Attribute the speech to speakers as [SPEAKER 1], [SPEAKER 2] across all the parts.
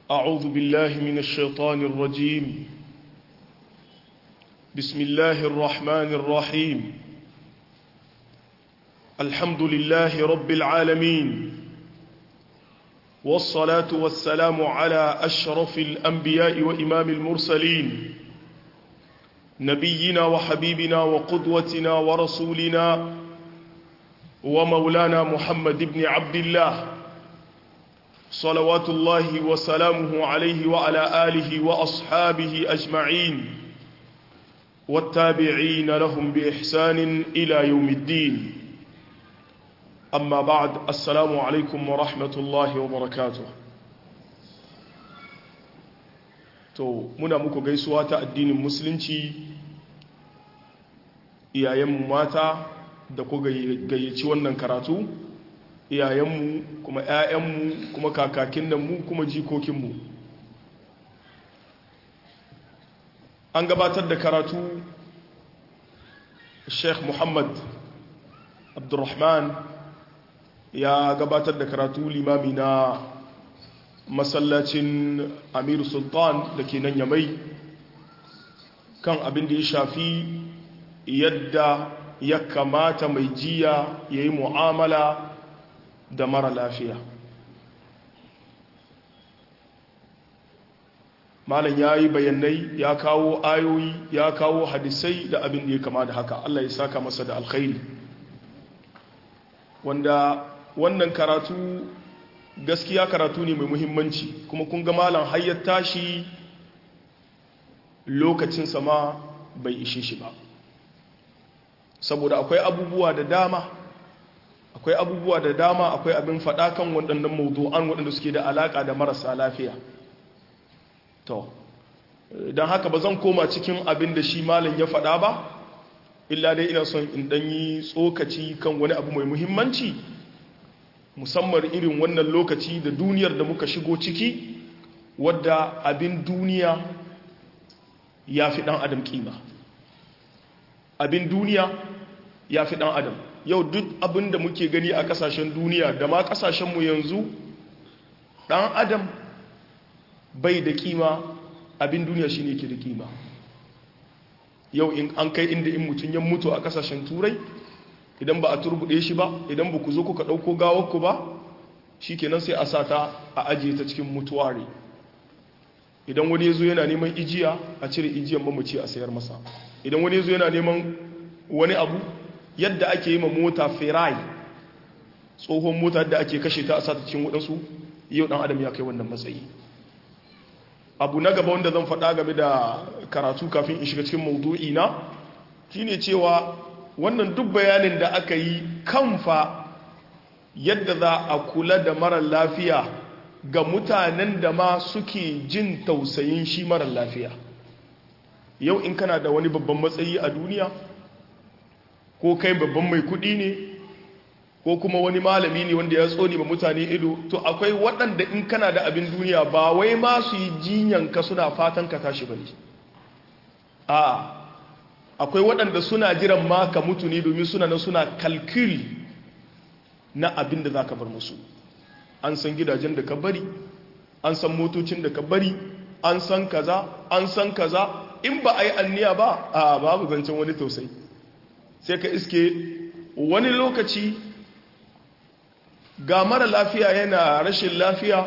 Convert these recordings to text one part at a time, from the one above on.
[SPEAKER 1] أعوذ بالله من الشيطان الرجيم بسم الله الرحمن الرحيم الحمد لله رب العالمين والصلاة والسلام على أشرف الأنبياء وإمام المرسلين نبينا وحبيبنا وقدوتنا ورسولنا ومولانا محمد بن عبد الله صلوات الله وسلامه عليه وعلى آله وأصحابه أجمعين والتابعين لهم بإحسان إلى يوم الدين أما بعد السلام عليكم ورحمة الله وبركاته to muna muku gaisuwa ta addinin musulunci iyayenmu mata da ku gayyaci wannan karatu iyayenmu kuma 'ya'yanmu kuma kakakin nan mu kuma jikokinmu an gabatar da karatu sheikh muhammad abdurrahman ya gabatar da karatu limami na masallacin amiru sultan da ke nan yamai kan abin da ya shafi yadda ya kamata mai jiya ya yi mu'amala da mara lafiya malam ya yi bayanai ya kawo ayoyi ya kawo hadisai da abin da ya kama da haka Allah ya saka masa da alkhairi wanda wannan karatu gaskiya karatu ne mai muhimmanci kuma kun ga malam hayyar tashi lokacin sama bai ishe shi ba saboda akwai abubuwa da dama akwai abubuwa da dama akwai abin faɗa kan waɗannan mawdu'an waɗanda suke da alaƙa da marasa lafiya to don haka ba zan koma cikin abin da shi malam ya faɗa ba illa dai ina son in ɗanyi tsokaci kan wani abu mai muhimmanci musamman irin wannan lokaci da duniyar da muka shigo ciki wadda abin duniya ya fi ɗan adam ƙima abin duniya ya fi ɗan adam yau duk abin da muke gani a ƙasashen duniya da ma ƙasashenmu yanzu ɗan adam bai da ƙima abin duniya shi ne ke da ƙima yau in an kai inda in mutum ya mutu a ƙasashen turai idan ba a turbuɗe shi ba idan ba ku zo kuka ɗauko gawarku ba shi kenan sai a sa ta a ajiye ta cikin mutuware idan wani ya zo yana neman ijiya a cire ijiyan mamaci a sayar masa idan wani ya zo yana neman wani abu yadda ake yi ma mota ferai tsohon mota da ake kashe ta a sata cikin waɗansu yau ɗan adam ya kai wannan matsayi abu na gaba wanda zan faɗa game da karatu kafin in shiga cikin maudu'i na shine cewa wannan duk bayanin da aka yi kanfa yadda za a kula da marar lafiya ga mutanen da ma suke jin tausayin shi marar lafiya yau in kana da wani babban matsayi a duniya ko kai babban mai kudi ne ko kuma wani malami ne wanda ya tsoni ma mutane ido to akwai waɗanda in kana da abin duniya ba wai ma su yi jinyanka suna fatan ka tashi ba ne a akwai waɗanda suna jiran ma ka mutu ne domin suna na suna kalkil na abin da za ka bar musu an san gidajen da ka bari an san motocin da ka bari an san kaza an san kaza in ba a yi anniya ba a babu zancen wani tausayi sai ka iske wani lokaci ga mara lafiya yana rashin lafiya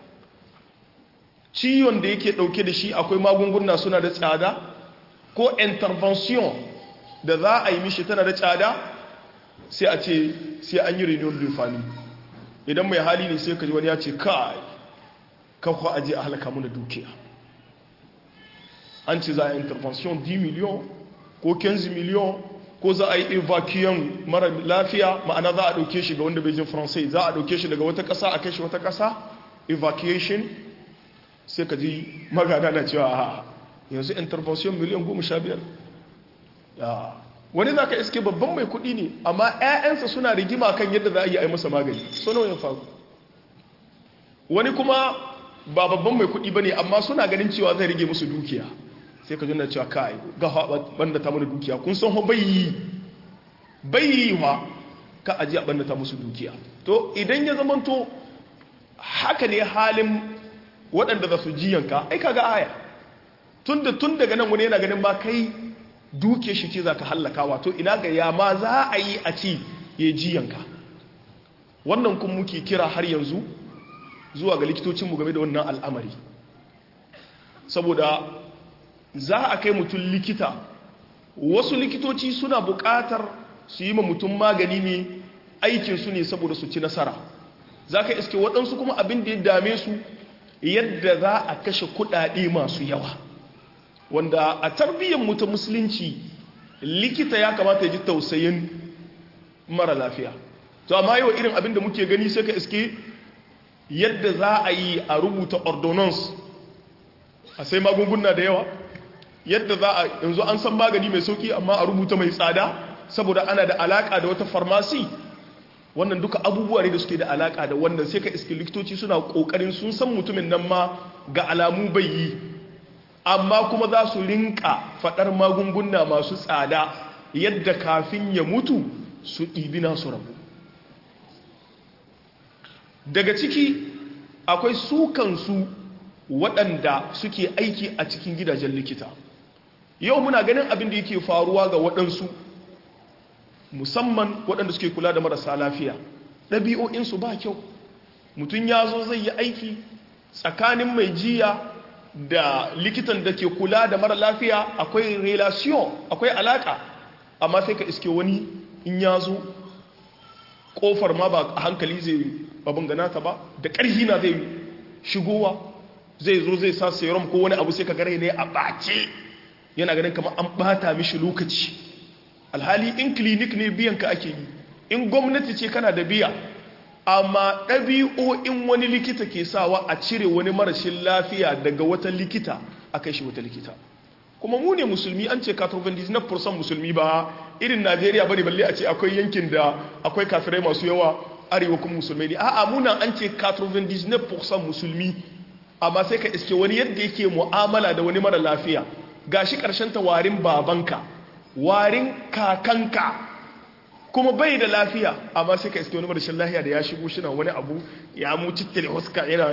[SPEAKER 1] ciwon da yake dauke da shi akwai magunguna suna da tsada ko intervention da za a yi mishi tana da tsada sai a ce sai an yi renewal da fami idan mai hali ne sai ka ji wani ya ce kai kakwa aje a halaka muna dukiya an ce za a yi intervention 10 miliyon ko 15 miliyon ko za a yi evacuation mara lafiya ma'ana za a ɗauke shi ga wanda bai jin faransai za a ɗauke shi daga wata ƙasa a kai shi wata ƙasa evacuation sai ka ji magana na cewa a yanzu intervention miliyan goma sha biyar wani za ka iske babban mai kuɗi ne amma 'ya'yansa suna rigima kan yadda za a yi a yi masa magani sono yin faru wani kuma ba babban mai kuɗi ba ne amma suna ganin cewa zai rage musu dukiya sai ka jina cewa kai ga banda ta mana dukiya kun san bayi bayi wa ka aji a banda ta musu dukiya to idan ya zamanto haka ne halin waɗanda za su jiyanka ai kaga aya tunda tun daga nan wani yana ganin ba kai duke shi ce za ka hallaka wato ina ga ya ma za a yi a ci ya jiyanka wannan kun muke kira har yanzu zuwa ga likitocinmu game da wannan al'amari saboda za a kai mutum likita wasu likitoci suna buƙatar su yi ma mutum magani ne aikinsu ne saboda su ci nasara za ka iske waɗansu kuma abin da ya dame su yadda za a kashe kuɗaɗe masu yawa wanda a tarbiyyar mutum musulunci likita ya kamata ya ji tausayin mara lafiya to amma yau irin abin da muke gani sai ka iske yadda za a yi a rubuta ordonance a sai magunguna da yawa yadda za a yanzu an san magani mai sauki amma a rubuta mai tsada saboda ana da alaka da wata farmasi wannan duka abubuwa ne da suke da alaka da wannan sai ka iske likitoci suna kokarin sun san mutumin nan ma ga alamu bai yi amma kuma za su rinka fadar magunguna masu tsada yadda kafin ya mutu su ɗibi nasu rabu daga ciki akwai su kansu waɗanda suke aiki a cikin gidajen likita yau muna ganin abin da yake faruwa ga waɗansu musamman waɗanda suke kula da marasa lafiya ɗabi'o'insu ba kyau mutum ya zo zai yi aiki tsakanin mai jiya da likitan da ke kula da mara lafiya akwai relation akwai alaka amma sai ka iske wani in ya zo ƙofar ma ba a hankali zai babin ganata ba da ƙarhi na zai shigowa zai zo zai sa serum ko wani abu sai ka gare ne a ɓace yana ganin kamar an ɓata mishi lokaci alhali in clinic ne biyan ka ake yi in gwamnati ce kana da biya amma ɗabi'o'in wani likita ke sawa a cire wani marashin lafiya daga wata likita a kai shi wata likita kuma mu ne musulmi an ce 99% musulmi ba irin najeriya bane balle a ce akwai yankin da akwai kafirai masu yawa arewa kuma musulmai ne a'a muna an ce 99% musulmi amma sai ka iske wani yadda yake mu'amala da wani mara lafiya gashi karshen ta warin babanka warin kakanka kuma bai da lafiya amma sai ka iske wani marashin lafiya da ya shigo shi wani abu ya mu cittile huska yana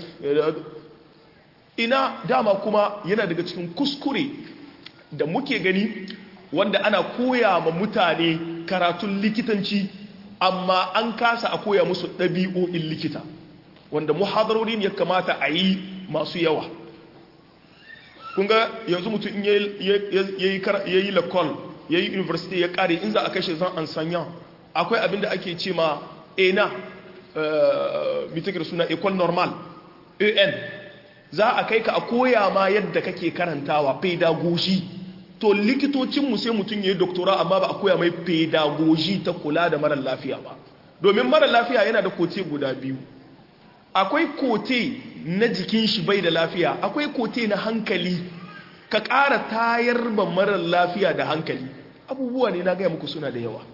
[SPEAKER 1] ina dama kuma yana daga cikin kuskure da muke gani wanda ana koya ma mutane karatun likitanci amma an kasa a koya musu ɗabi'o'in likita wanda muhadarori ya kamata a yi masu yawa kunga yanzu mutum in ya yi lakon ya yi university ya kare in za a kashe zan an sanya akwai abin da ake ce ma ena mitakir suna ecole normal an za a kai ka a koya ma yadda kake karantawa pedagogy to likitocinmu sai mutum ya yi doktora amma ba a koya mai pedagogy ta kula da marar lafiya ba domin marar lafiya yana da kote guda biyu akwai kote na jikin shi bai da lafiya akwai kote na hankali ka ƙara tayar ba marar lafiya da hankali abubuwa ne na gaya muku suna da yawa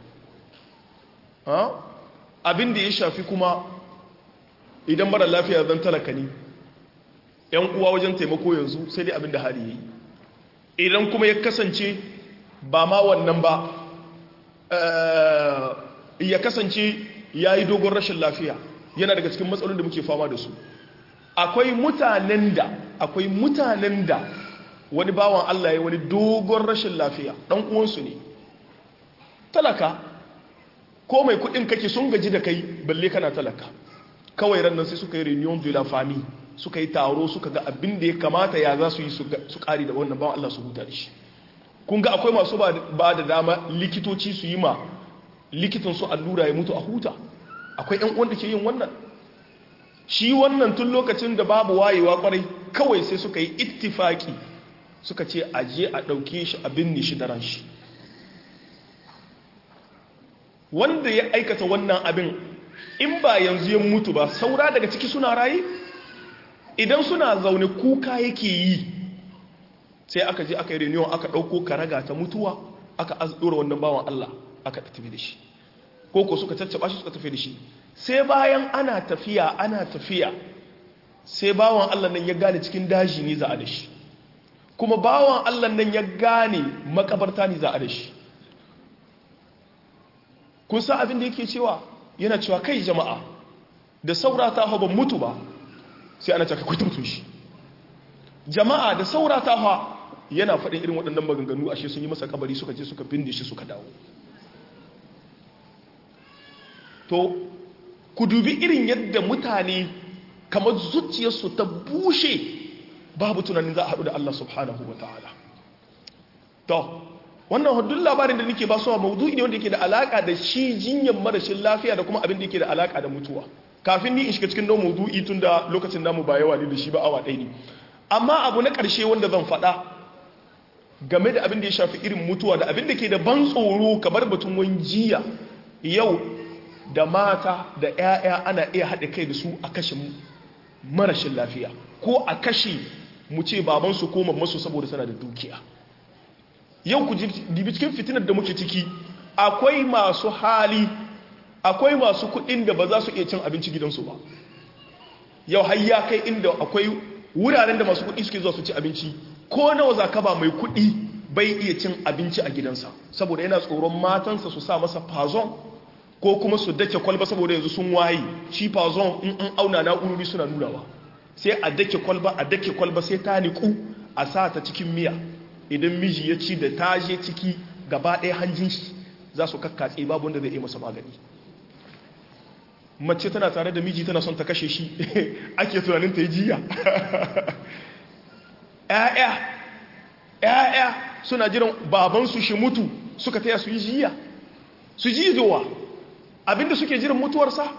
[SPEAKER 1] abin da ya shafi kuma idan marar lafiya zan talaka ne yan uwa wajen taimako yanzu sai dai abin da hali yi idan kuma ya kasance ba ma wannan ba ya kasance ya yi dogon rashin lafiya yana daga cikin matsalolin da muke fama da su akwai mutanen da akwai mutanen da wani bawan Allah ya wani dogon rashin lafiya dan uwansu ne talaka ko mai kudin kake sun gaji da kai balle kana talaka kawai ran nan sai suka yi reunion de la famille suka yi taro suka ga abin da ya kamata ya za su yi su kari da wannan bawan Allah su huta da shi kun ga akwai masu ba da dama likitoci su yi ma likitan su allura ya mutu a huta akwai yan uwan da ke yin wannan shi wannan tun lokacin da babu wayewa kwarai kawai sai suka yi ittifaki suka ce aje a ɗauke shi a binne shi da ran shi wanda ya aikata wannan abin in ba yanzu ya mutu ba saura daga ciki suna raye idan suna zaune kuka yake yi sai aka je aka yi reunion aka ɗauko karaga ta mutuwa aka ɗora wannan bawan Allah aka tafi da shi ko ko suka caccaba shi suka tafi da shi sai bayan ana tafiya ana tafiya sai bawan Allah nan ya gane cikin daji ne za a da shi kuma bawan Allah nan ya gane makabarta ne za a da shi kun san abin da yake cewa yana cewa kai jama'a da saura ta ban mutu ba sai ana caka kwaita mutum shi jama'a da saurata ha yana faɗin irin waɗannan maganganu ashe sun yi masa kabari suka je suka binde shi suka dawo to ku dubi irin yadda mutane kamar zuciyarsu ta bushe babu tunanin za a haɗu da Allah subhanahu wa ta'ala to wannan haddun labarin da nake ba su maudu'i ne wanda yake da alaka da shi jinyar marashin lafiya da kuma abin da yake da alaka da mutuwa kafin ni in shiga cikin don maudu'i tun da lokacin namu ba yawa ne da shi ba awa ɗaya ne amma abu na ƙarshe wanda zan faɗa game da abin da ya shafi irin mutuwa da abin da ke da ban tsoro kamar batun wanjiya yau da mata da 'ya'ya ana iya haɗe kai da su a kashe marashin lafiya ko a kashe mu ce babansu ko mammansu saboda tana da dukiya yau ku dibi cikin fitinar da muke ciki akwai masu hali akwai masu kuɗin da ba za su iya cin abinci gidansu ba yau har ya kai inda akwai wuraren da masu kuɗi suke zuwa su ci abinci ko nawa za ka ba mai kuɗi bai iya cin abinci a gidansa saboda yana tsoron matansa su sa masa fazon ko kuma su dake kwalba saboda yanzu sun waye shi fazon in an auna na'urori suna nunawa sai a dake kwalba a dake kwalba sai ta niku a sa ta cikin miya idan miji ya ci da ta je ciki gaba ɗaya hanjin shi za su kakkatse babu wanda zai iya masa magani mace tana tare da miji tana son ta kashe shi ake tunanin ta yi jiya ‘ya'ya ‘ya'ya suna jiran babansu shi mutu suka taya su yi jiya su ji zuwa abinda suke jiran mutuwarsa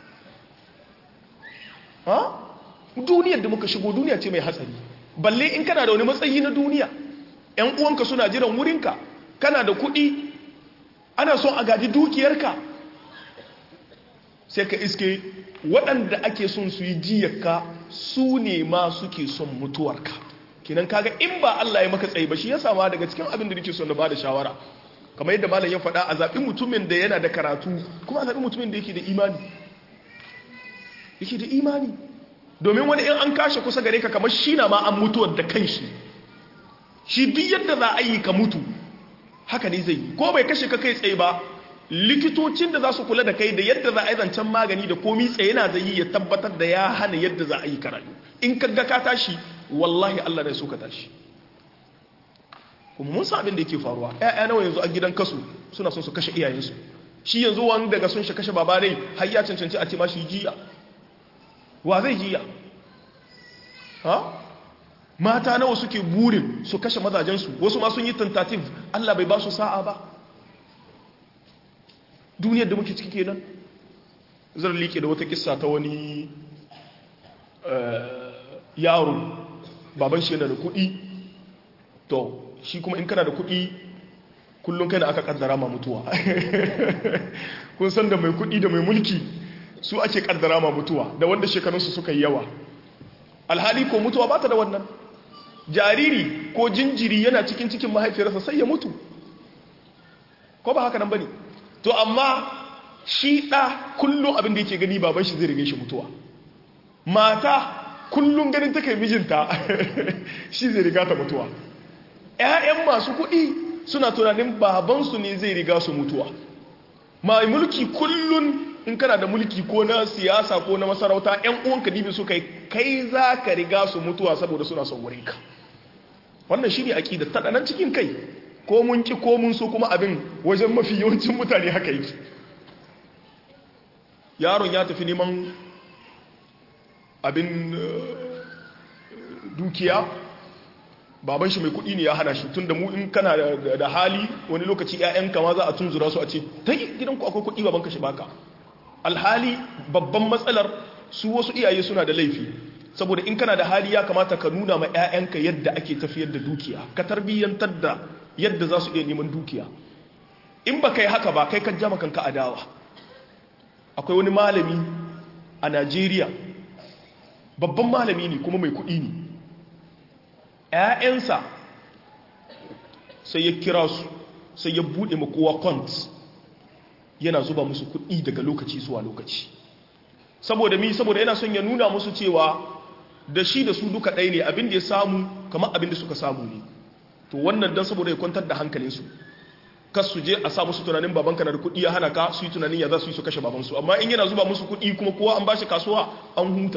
[SPEAKER 1] ha duniyar da muka shigo duniya ce mai hatsari balle in kana da wani matsayi na duniya ‘yan uwanka suna jiran wurinka kana da kuɗi ana son a gaji dukiyarka sai ka iske waɗanda ake son su yi jiyarka su ne ma suke son mutuwarka kinan kaga in ba Allah ya maka tsaye ba shi ya sama daga cikin abin da nake son na bada shawara kamar yadda malam ya faɗa a zaɓi mutumin da yana da karatu kuma a zaɓi mutumin da yake da imani yake da imani domin wani in an kashe kusa gare ka kamar shi na ma an mutuwar da kanshi shi duk yadda za a yi ka mutu haka ne zai yi ko bai kashe ka kai tsaye ba likitocin da za su kula da kai da yadda za a yi zancen magani da komi tsaye na zai yi ya tabbatar da ya hana yadda za a yi karatu in ka ga ka tashi wallahi Allah ne so ka tashi kuma mun san abin da yake faruwa ƴaƴa nawa yanzu a gidan kasu suna son su kashe iyayensu shi yanzu wani daga sun shi kashe baba dai har ya cancanci a ce ma shi jiya wa zai jiya ha mata nawa suke burin su kashe mazajensu wasu ma sun yi tentative Allah bai ba su sa'a ba duniyar da muke ciki kenan zan liƙe da wata kissa ta wani yaro baban shi yana da kuɗi to shi kuma in kana da kuɗi kullum kai da aka kaddara ma mutuwa kun san da mai kuɗi da mai mulki su ake kaddara ma mutuwa da wanda shekarunsu suka yi yawa alhali ko mutuwa ba ta da wannan jariri ko jinjiri yana cikin cikin mahaifiyarsa sai ya mutu ko ba haka nan ba ne to amma shi ɗa kullum abin da yake gani baban shi zai rige shi mutuwa mata kullum ganin ta kai mijinta shi zai riga ta mutuwa ‘ya'yan masu kuɗi suna tunanin babansu ne zai riga su mutuwa mai mulki kullum in kana da mulki ko na siyasa ko na masarauta ‘yan uwanka dibi su kai kai za ka riga su mutuwa saboda suna son wurinka wannan shi ne aƙida taɗanan cikin kai ko mun ki ko mun so kuma abin wajen mafi yawancin mutane haka yake yaron ya tafi neman abin dukiya baban shi mai kudi ne ya hana shi tun da mu in kana da hali wani lokaci 'ya'yanka ma za a tunzura su a ce ta gidanku akwai kudi babanka shi baka alhali babban matsalar su wasu iyaye suna da laifi saboda in kana da hali ya kamata ka nuna ma 'ya'yanka yadda ake tafiyar da dukiya ka tarbiyyantar da yadda za su iya neman dukiya in ba kai haka ba kai kan jama kanka adawa akwai wani malami a najeriya babban malami ne kuma mai kuɗi ne ‘ya'yansa sai ya kira su sai ya buɗe makowa kwant yana zuba musu kuɗi daga lokaci zuwa lokaci saboda mi saboda yana son ya nuna musu cewa da shi da su duka ɗaya ne abin da ya samu kamar abin da suka samu ne to wannan don saboda ya kwantar da hankalinsu kas su je a sa musu tunanin babanka na da kuɗi ya hana ka su yi tunanin ya za su yi su kashe babansu amma in yana zuba musu kuɗi kuma kowa an bashi kasuwa an huta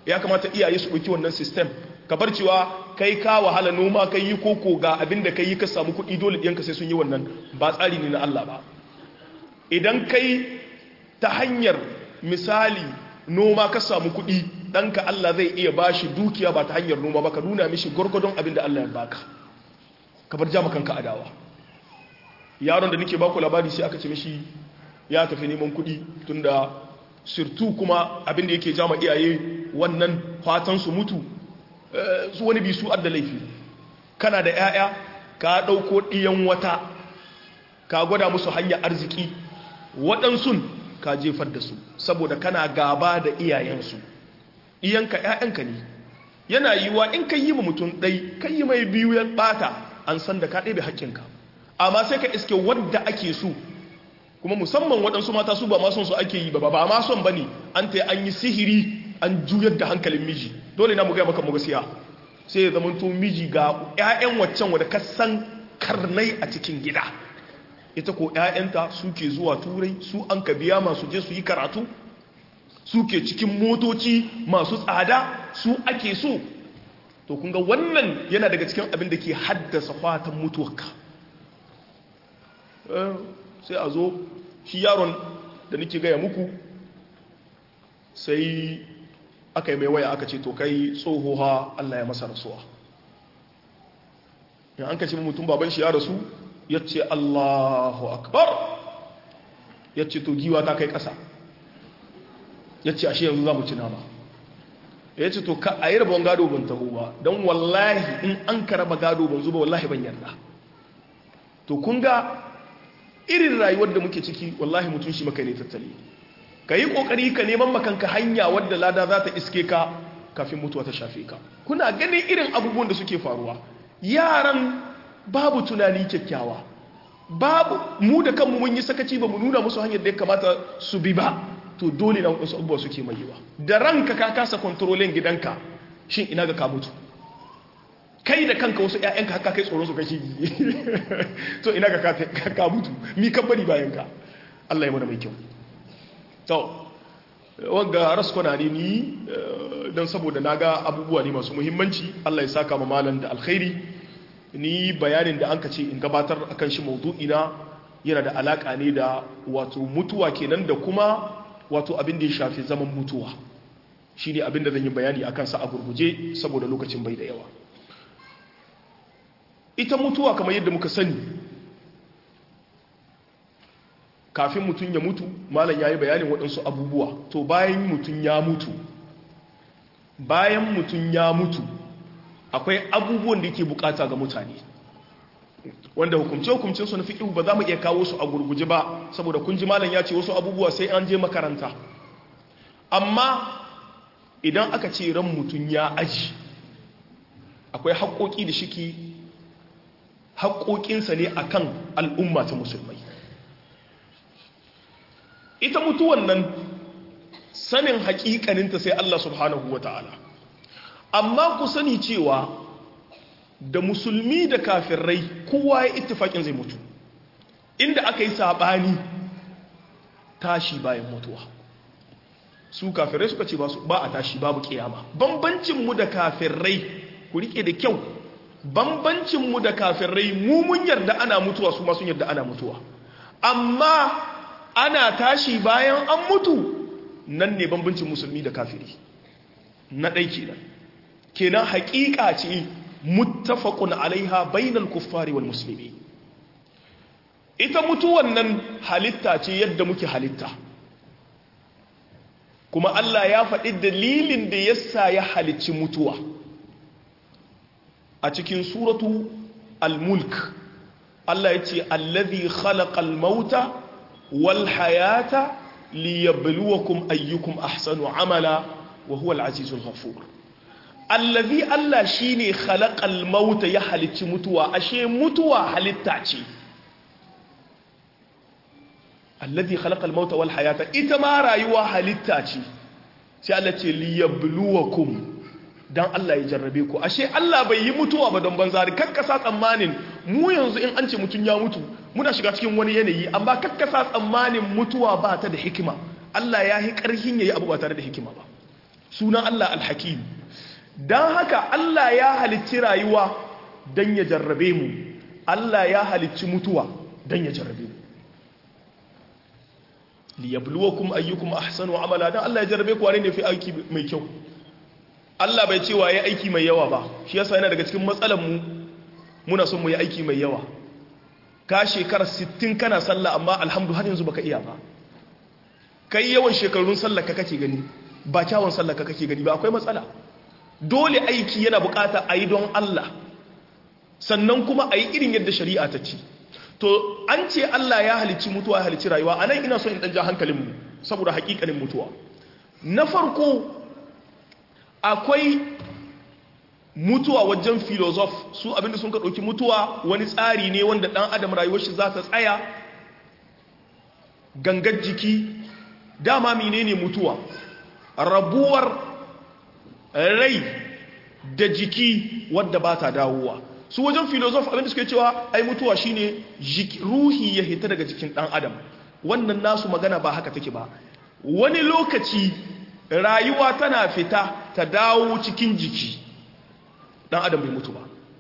[SPEAKER 1] ya kamata iyaye su ɗauki wannan system ka bar cewa kai ka wahala noma kai yi koko ga abin da kai yi ka samu kuɗi dole ɗiyanka sai sun yi wannan ba tsari ne na Allah ba idan kai ta hanyar misali noma ka samu kuɗi ɗanka Allah zai iya ba shi dukiya ba ta hanyar noma ba ka nuna mishi gwargwadon abin da Allah ya baka ka bar jama kanka adawa yaron da nake baku labari sai aka ce mishi ya tafi neman kuɗi tunda sirtu kuma abin da yake jama iyaye wannan fatan su mutu su wani bi su adda laifi kana da 'ya'ya ka ɗauko ɗiyan wata ka gwada musu hanyar arziki waɗansun ka jefar da su saboda kana gaba da iyayensu iyanka 'ya'yanka ne yana yiwuwa in ka yi ma mutum ɗai ka yi mai biyu ya ɓata an san da ka ɗebe haƙƙinka amma sai ka iske wadda ake so kuma musamman waɗansu mata su ba ma son su ake yi ba ba ma son ba ne an ta an yi sihiri an juyar da hankalin miji dole na mu gaya maka mu gaskiya sai ya zama to miji ga 'ya'yan waccan wadda ka san karnai a cikin gida ita ko 'ya'yanta suke zuwa turai su an ka biya masu je su yi karatu suke cikin motoci masu tsada su ake so to kunga wannan yana daga cikin abin da ke haddasa fatan mutuwarka sai a zo shi yaron da nake gaya muku sai aka yi mai waya aka ce to kai tsohoha Allah ya masa rasuwa in an kace mutum baban shi ya rasu ya ce Allahu akbar ya ce to giwa ta kai ƙasa ya ce ashe yanzu za mu ci nama ya ce to ka a yi rabon gado ban taho ba don wallahi in an ka raba gado ban zuba wallahi ban yarda to kun ga irin rayuwar da muke ciki wallahi mutum shi maka ne tattali ka yi ƙoƙari ka neman makanka hanya wadda lada za ta iske ka kafin mutuwa ta shafe ka kuna ganin irin abubuwan da suke faruwa yaran babu tunani kyakkyawa babu mu da kanmu mun yi sakaci ba mu nuna musu hanyar da ya kamata su bi ba to dole na wasu abubuwa suke mai yiwa da ranka ka kasa kontrolin gidanka shin ina ga ka mutu kai da kanka wasu ƴaƴanka haka kai tsoron su kashi to ina ga ka mutu mi kan bari bayan ka Allah ya mana mai kyau to wanga raskona ne ni don saboda naga abubuwa ne masu muhimmanci Allah ya saka ma malam da alkhairi ni bayanin da anka ce in gabatar akan shi maudu'ina yana da alaka ne da wato mutuwa kenan da kuma wato abin da ya shafi zaman mutuwa shi ne abin da zan yi bayani akan sa a gurguje saboda lokacin bai da yawa ita mutuwa kamar yadda muka sani kafin mutum ya mutu malam ya yi bayanin waɗansu abubuwa to bayan mutum ya mutu bayan mutum ya mutu akwai abubuwan da yake bukata ga mutane wanda hukumce-hukumcin su na fiƙihu ba za mu iya kawo su a gurguje ba saboda kun ji malam ya ce wasu abubuwa sai an je makaranta amma idan aka ce ran mutum ya aji akwai haƙoƙi da shiki haƙoƙinsa ne akan al'umma ta musulmai ita mutuwan nan sanin haƙiƙaninta sai Allah subhanahu wa ta'ala amma ku sani cewa da musulmi da kafirai kowa ya ittifaƙin zai mutu inda aka yi saɓani tashi bayan mutuwa su kafirai suka ce ba a tashi babu ƙiyama bambancinmu da kafirai ku riƙe da kyau bambancinmu da kafirai mu mun yarda ana mutuwa su masu yarda ana mutuwa amma ana tashi bayan an mutu nan ne bambancin musulmi da kafiri na ɗai kenan kenan haƙiƙa ce muttafaqun alaiha bainal kuffari wal muslimi ita mutuwan nan halitta ce yadda muke halitta kuma Allah ya faɗi dalilin da yasa ya halicci mutuwa a cikin suratu al-mulk Allah ya ce allazi khalaqal mauta wal hayata liyabluwakum ayyukum ahsanu amala wa huwa al-azizul ghafur allazi Allah shine khalaqal mauta ya halicci mutuwa ashe mutuwa halitta ce allazi khalaqal mauta wal hayata ita ma rayuwa halitta ce sai Allah ce liyabluwakum dan Allah ya jarrabe ku ashe Allah bai yi mutuwa ba don banzari kakkasa tsammanin mu yanzu in an ce mutun ya mutu muna shiga cikin wani yanayi amma kakkasa tsammanin mutuwa ba ta da hikima Allah ya yi ƙarhin yayi abu ba tare da hikima ba sunan Allah alhakim don haka Allah ya halicci rayuwa don ya jarrabe mu Allah ya halicci mutuwa don ya jarrabe mu liyabluwakum ayyukum ahsanu amala dan Allah ya jarrabe ku wane ne fi aiki mai kyau Allah bai ce waye aiki mai yawa ba shi yasa yana daga cikin matsalar mu muna son mu yi aiki mai yawa ka shekara 60 kana sallah amma alhamdu har yanzu baka iya ba kai yawan shekarun sallar ka kake gani ba kyawun sallar ka kake gani ba akwai matsala dole aiki yana bukata a yi don Allah sannan kuma a yi irin yadda shari'a ta ce to an ce Allah ya halicci mutuwa ya halicci rayuwa a nan ina so in ɗan ja hankalinmu saboda hakikanin mutuwa na farko akwai mutuwa wajen filozof su abinda sun ka ɗauki mutuwa wani tsari ne wanda ɗan adam rayuwar shi za ta tsaya gangar jiki dama menene mutuwa rabuwar rai da jiki wadda ba ta dawowa su wajen filozof abinda suke cewa ai mutuwa shine ruhi ya hita daga jikin dan adam wannan nasu magana ba haka take ba wani lokaci rayuwa tana fita ta dawo cikin jiki dan adam bai mutu ba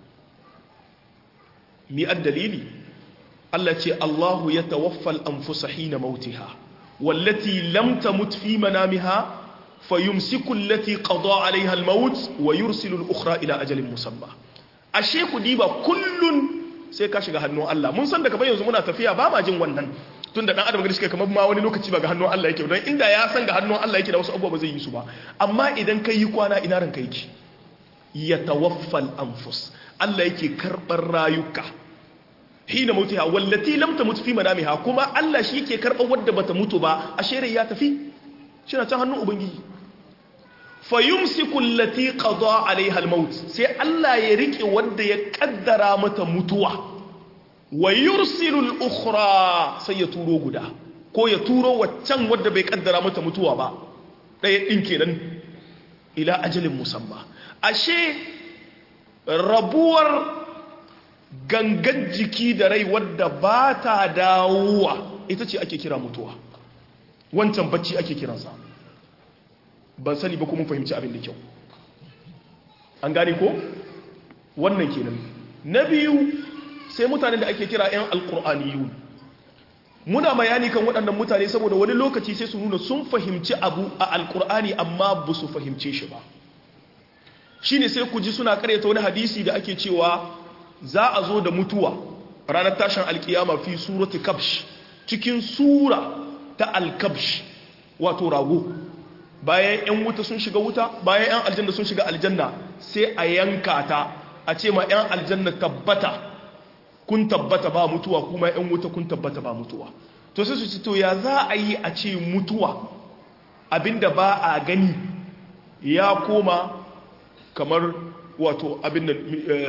[SPEAKER 1] mi dalili Allah ce Allahu ya tawaffal anfusa hina mautiha wallati lam tamut fi manamiha fayumsiku allati qada alaiha almaut wa yursilu al-ukhra ila ajalin musamma ashe ku diba kullun sai ka shiga hannun Allah mun san da kamar yanzu muna tafiya ba ma jin wannan tunda dan adam gari shi kamar ma wani lokaci ba ga hannun Allah yake don inda ya san ga hannun Allah yake da wasu abubuwa ba zai yi su ba amma idan kai yi kwana ina ranka yake yatawaffal anfus Allah yake karbar rayuka hina mautiha wallati lam tamut fi manamiha kuma Allah shi yake karbar wadda bata mutu ba ashe rai ya tafi shi na can hannun ubangiji fayumsiku allati qada alaiha almaut sai Allah ya rike wanda ya kaddara mata mutuwa wa yursilu al-ukhra sai ya turo guda ko ya turo waccan wanda bai kaddara mata mutuwa ba daya din kenan ila ajalin musamma ashe rabuwar gangan jiki da rai wadda ba ta dawowa ita ce ake kira mutuwa wancan bacci ake kiransa ban sani ba kuma fahimci abin da kyau an gane ko wannan kenan na biyu sai mutanen da ake kira 'yan alkur'aniyu muna bayani kan waɗannan mutane saboda wani lokaci sai su nuna sun fahimci abu a alkur'ani amma ba su fahimce shi ba shi ne sai ku ji suna karyata wani hadisi da ake cewa za a zo da mutuwa ranar tashin alkiyama fi surati kabsh cikin sura ta alkabsh wato rago bayan 'yan wuta sun shiga wuta bayan 'yan aljanna sun shiga aljanna sai a yanka ta a ce ma 'yan aljanna tabbata kun tabbata ba mutuwa kuma 'yan wuta kun tabbata ba mutuwa to sai su ci to ya za a yi a ce mutuwa abinda ba a gani ya koma kamar wato abin da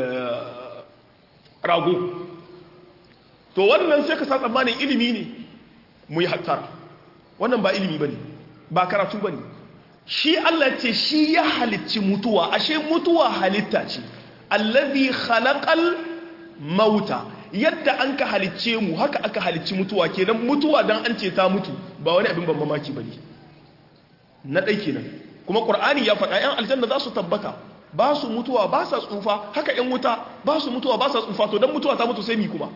[SPEAKER 1] rago to wannan sai ka sa tsammanin ilimi ne mu yi hattara wannan ba ilimi ba ne ba karatu ba ne shi Allah ce shi ya halicci mutuwa ashe mutuwa halitta ce allazi khalaqal mauta yadda an ka halicce mu haka aka halicci mutuwa kenan mutuwa dan an ce ta mutu ba wani abin ban mamaki bane na dai kenan kuma qur'ani ya faɗa yan aljanna za su tabbata ba su mutuwa ba sa tsufa haka yan wuta ba su mutuwa ba sa tsufa to dan mutuwa ta mutu sai mi kuma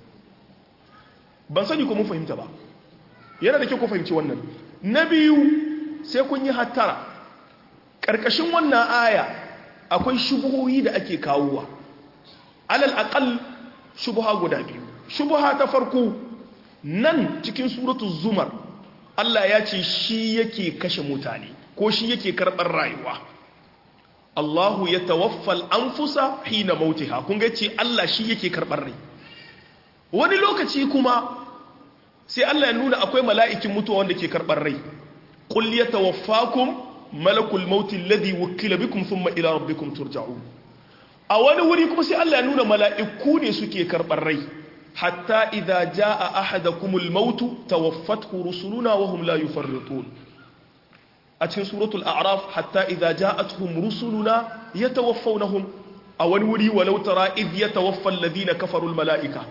[SPEAKER 1] ban sani ko mun fahimta ba yana da kyau ku fahimci wannan na biyu sai kun yi hattara ƙarƙashin wannan aya akwai shubuhohi da ake kawowa alal aqal shubuha guda biyu shubuha ta farko nan cikin suratu zumar Allah ya ce shi yake kashe mutane ko shi yake karɓar rayuwa Allahu ya tawaffal anfusa hina mautiha kun ga ce Allah shi yake karɓar rai wani lokaci kuma sai Allah ya nuna akwai mala'ikin mutuwa wanda ke karɓar rai qul yatawaffakum malakul mauti alladhi wukila bikum thumma ila rabbikum turja'un a wani wuri kuma sai Allah ya nuna mala'iku ne suke karɓar rai hatta idza jaa ahadakumul mautu tawaffathu rusuluna wa hum la yufarritun a cikin suratul a'raf hatta idza ja'atuhum rusuluna yatawaffawnahum a wani wuri walau tara idh yatawaffa alladhina kafaru almala'ika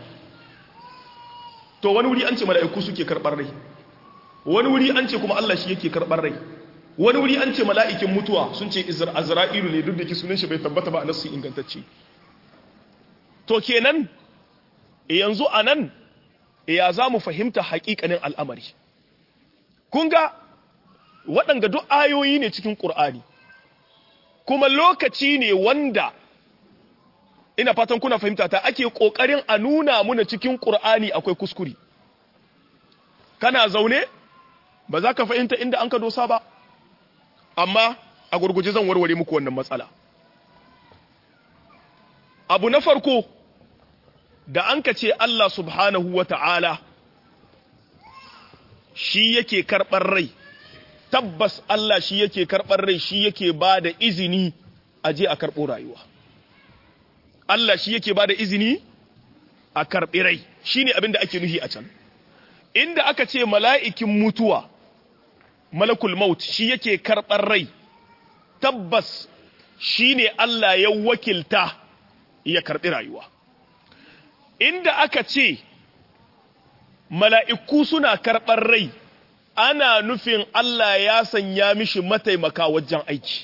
[SPEAKER 1] to wani wuri an ce mala'iku suke karɓar rai wani wuri an ce kuma Allah shi yake karɓar rai wani wuri an ce mala'ikin mutuwa sun ce azra'ilu ne duk da ke sunan shi bai tabbata ba a nasu ingantacce to kenan yanzu a nan ya za mu fahimta haƙiƙanin al'amari kun ga waɗanga duk ayoyi ne cikin ƙur'ani kuma lokaci ne wanda ina fatan kuna fahimta ta ake ƙoƙarin a nuna muna cikin ƙur'ani akwai kuskure kana zaune ba za ka fahimta inda an ka dosa ba amma a gurguje zan warware muku wannan matsala abu na farko da an ka ce Allah subhanahu wa ta'ala shi yake karɓar rai tabbas Allah shi yake karɓar rai shi yake ba da izini a je a karɓo rayuwa Allah shi yake ba da izini a karɓi rai shi ne abin da ake nuhi a can inda aka ce mala'ikin mutuwa malakul maut shi yake karɓar rai tabbas shi ne Allah ya wakilta ya karɓi rayuwa inda aka ce mala'iku suna karɓar rai ana nufin Allah ya sanya mishi mataimaka wajen aiki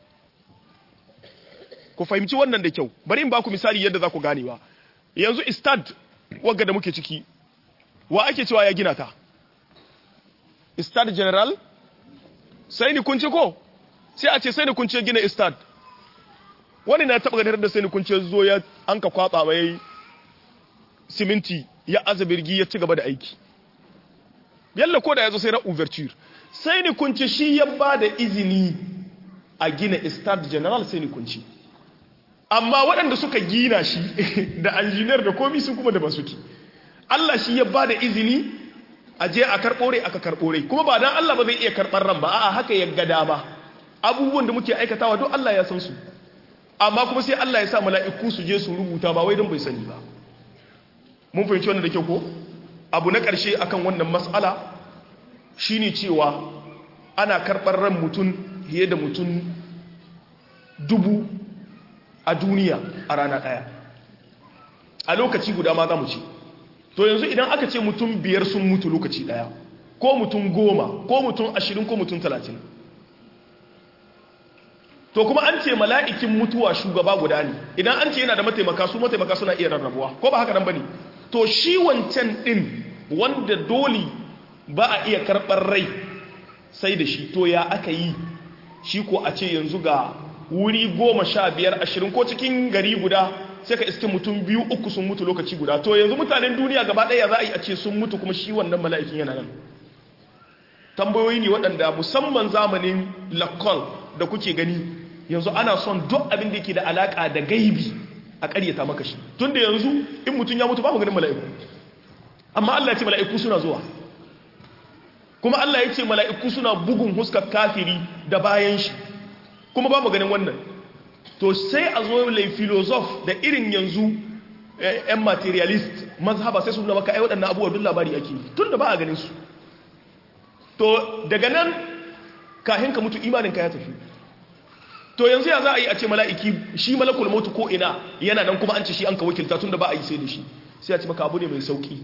[SPEAKER 1] ku fahimci wannan da kyau bari in ba ku misali yadda za ku ganewa yanzu istad wagga da muke ciki wa ake cewa ya gina ta istad general sai ni kunce ko sai a ce sai ni kunce gina istad wani na taɓa ganin da sai ni kunce zo ya an ka kwaba mai siminti ya aza birgi ya ci gaba da aiki yalla ko da ya zo sai na overture sai ni kunce shi ya ba da izini a gina istad general sai ni kunce amma waɗanda suka gina shi da engineer da komi sun kuma da ba suke Allah shi ya ba da izini a je a karɓore aka karɓore kuma ba dan Allah ba zai iya karɓar ran ba a'a haka ya gada ba abubuwan da muke aikatawa duk Allah ya san su amma kuma sai Allah ya sa mala'iku su je su rubuta ba wai don bai sani ba mun fahimci wannan da kyau ko abu na ƙarshe akan wannan mas'ala shine cewa ana karɓar ran mutum fiye da mutum dubu a duniya a rana ɗaya a lokaci guda ma za mu ce to yanzu idan aka ce mutum biyar sun mutu lokaci ɗaya ko mutum goma ko mutum ashirin ko mutum talatin to kuma an ce mala'ikin mutuwa shugaba guda ne idan an ce yana da mataimaka su mataimaka suna iya rarrabuwa ko ba haka nan ba ne to shi wancan ɗin wanda dole ba a iya karɓar rai sai da shi to ya aka yi shi ko a ce yanzu ga wuri goma sha biyar ashirin ko cikin gari guda sai ka iske mutum biyu uku sun mutu lokaci guda to yanzu mutanen duniya gaba ɗaya za a yi a ce sun mutu kuma shi wannan mala'ikin yana nan tambayoyi ne waɗanda musamman zamanin lakol da kuke gani yanzu ana son duk abin da yake da alaƙa da gaibi a ƙaryata maka shi tun da yanzu in mutum ya mutu ba mu ganin mala'iku amma Allah ya ce mala'iku suna zuwa kuma Allah ya ce mala'iku suna bugun huskar kafiri da bayan shi kuma ba mu ganin wannan to sai a zo lai filosof da irin yanzu yan materialist mazhaba sai su nuna maka ai waɗannan abubuwa duk labari ake tun da ba a ganin su to daga nan kahin ka mutu imaninka ya tafi to yanzu ya za a yi a ce mala'iki shi malakul mautu ko ina yana nan kuma an ce shi an ka wakilta tun da ba a yi sai da shi sai a ce maka abu ne mai sauki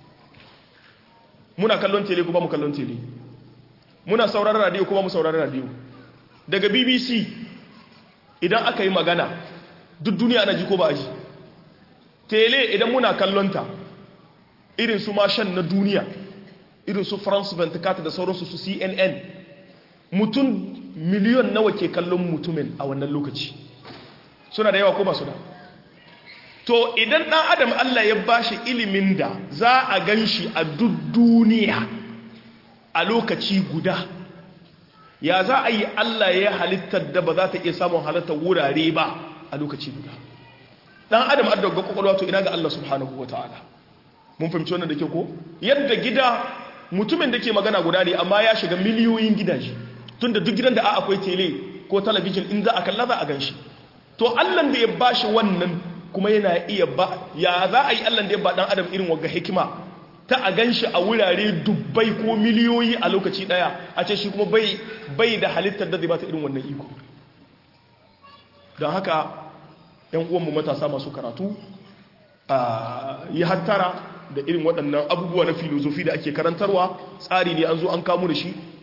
[SPEAKER 1] muna kallon tele kuma mu kallon tele muna sauraron radio kuma mu sauraron radio daga bbc idan aka yi magana duk duniya ana ji ko ba a ji tele idan muna kallonta irin su mashan na duniya irin su france 24 da sauransu su cnn mutum miliyon nawa ke kallon mutumin a wannan lokaci suna da yawa ko ba su da to idan ɗan adam allah ya bashi ilimin da za a gan shi a duk duniya a lokaci guda ya za a yi Allah ya halittar da ba za ta iya samun halittar wurare ba a lokaci guda dan adam adda ga kwakwalwa to ina ga Allah subhanahu wataala mun fahimci wannan da ke ko yadda gida mutumin da ke magana guda ne amma ya shiga miliyoyin gidaje tunda duk gidan da a akwai tele ko talabijin in za a kalla za a gan shi to Allah da ya bashi wannan kuma yana iya ba ya za a yi Allah da ya ba dan adam irin wagga hikima ta a gan shi a wurare dubbai ko miliyoyi a lokaci daya a ce shi kuma bai da halittar da zai ba ta irin wannan iko don haka yan uwanmu matasa masu karatu a yi hattara da irin waɗannan abubuwa na filozofi da ake karantarwa tsari ne an zo an kamu da shi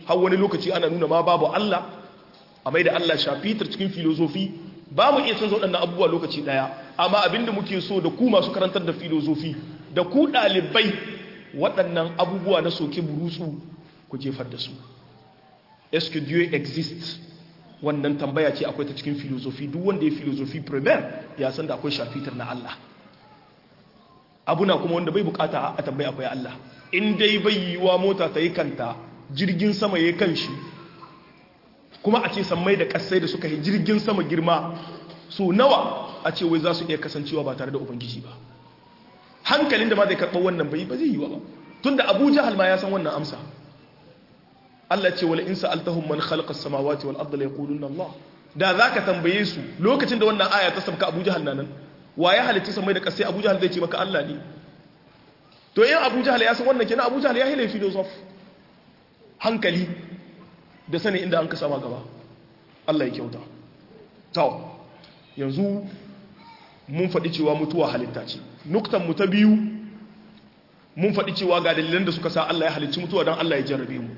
[SPEAKER 1] har wani lokaci ana nuna ma babu Allah a mai da Allah shafitar cikin filozofi ba mu iya canza waɗannan abubuwa lokaci ɗaya amma abinda muke so da ku masu karantar da filozofi da ku ɗalibai waɗannan abubuwa na soke burutsu ku jefar da su est-ce que Dieu existe wannan tambaya ce akwai ta cikin filozofi duk wanda ya filozofi premier ya san da akwai shafitar na Allah abuna kuma wanda bai bukata a tambaya akwai Allah in dai bai yiwa mota ta yi kanta jirgin sama ya kan shi kuma a ce sammai da kasai da suka yi jirgin sama girma so nawa a ce wai za su iya kasancewa ba tare da ubangiji ba hankalin da ma zai karɓar wannan bai ba zai yiwa ba tunda abu jahal ma ya san wannan amsa Allah ce wala in sa'altahum man khalaqa as-samawati wal arda la yaquluna Allah da zaka tambaye su lokacin da wannan aya ta sabka Abu Jahal nan wa ya halitta samai da kasai Abu Jahal zai ce maka Allah ne to in Abu Jahal ya san wannan kenan Abu Jahal ya hile philosoph hankali da sani inda an ka sama gaba Allah ya kyauta to yanzu mun faɗi cewa mutuwa halitta ce nuktan mu ta biyu mun faɗi cewa ga dalilan da suka sa Allah ya halicci mutuwa don Allah ya jarrabe mu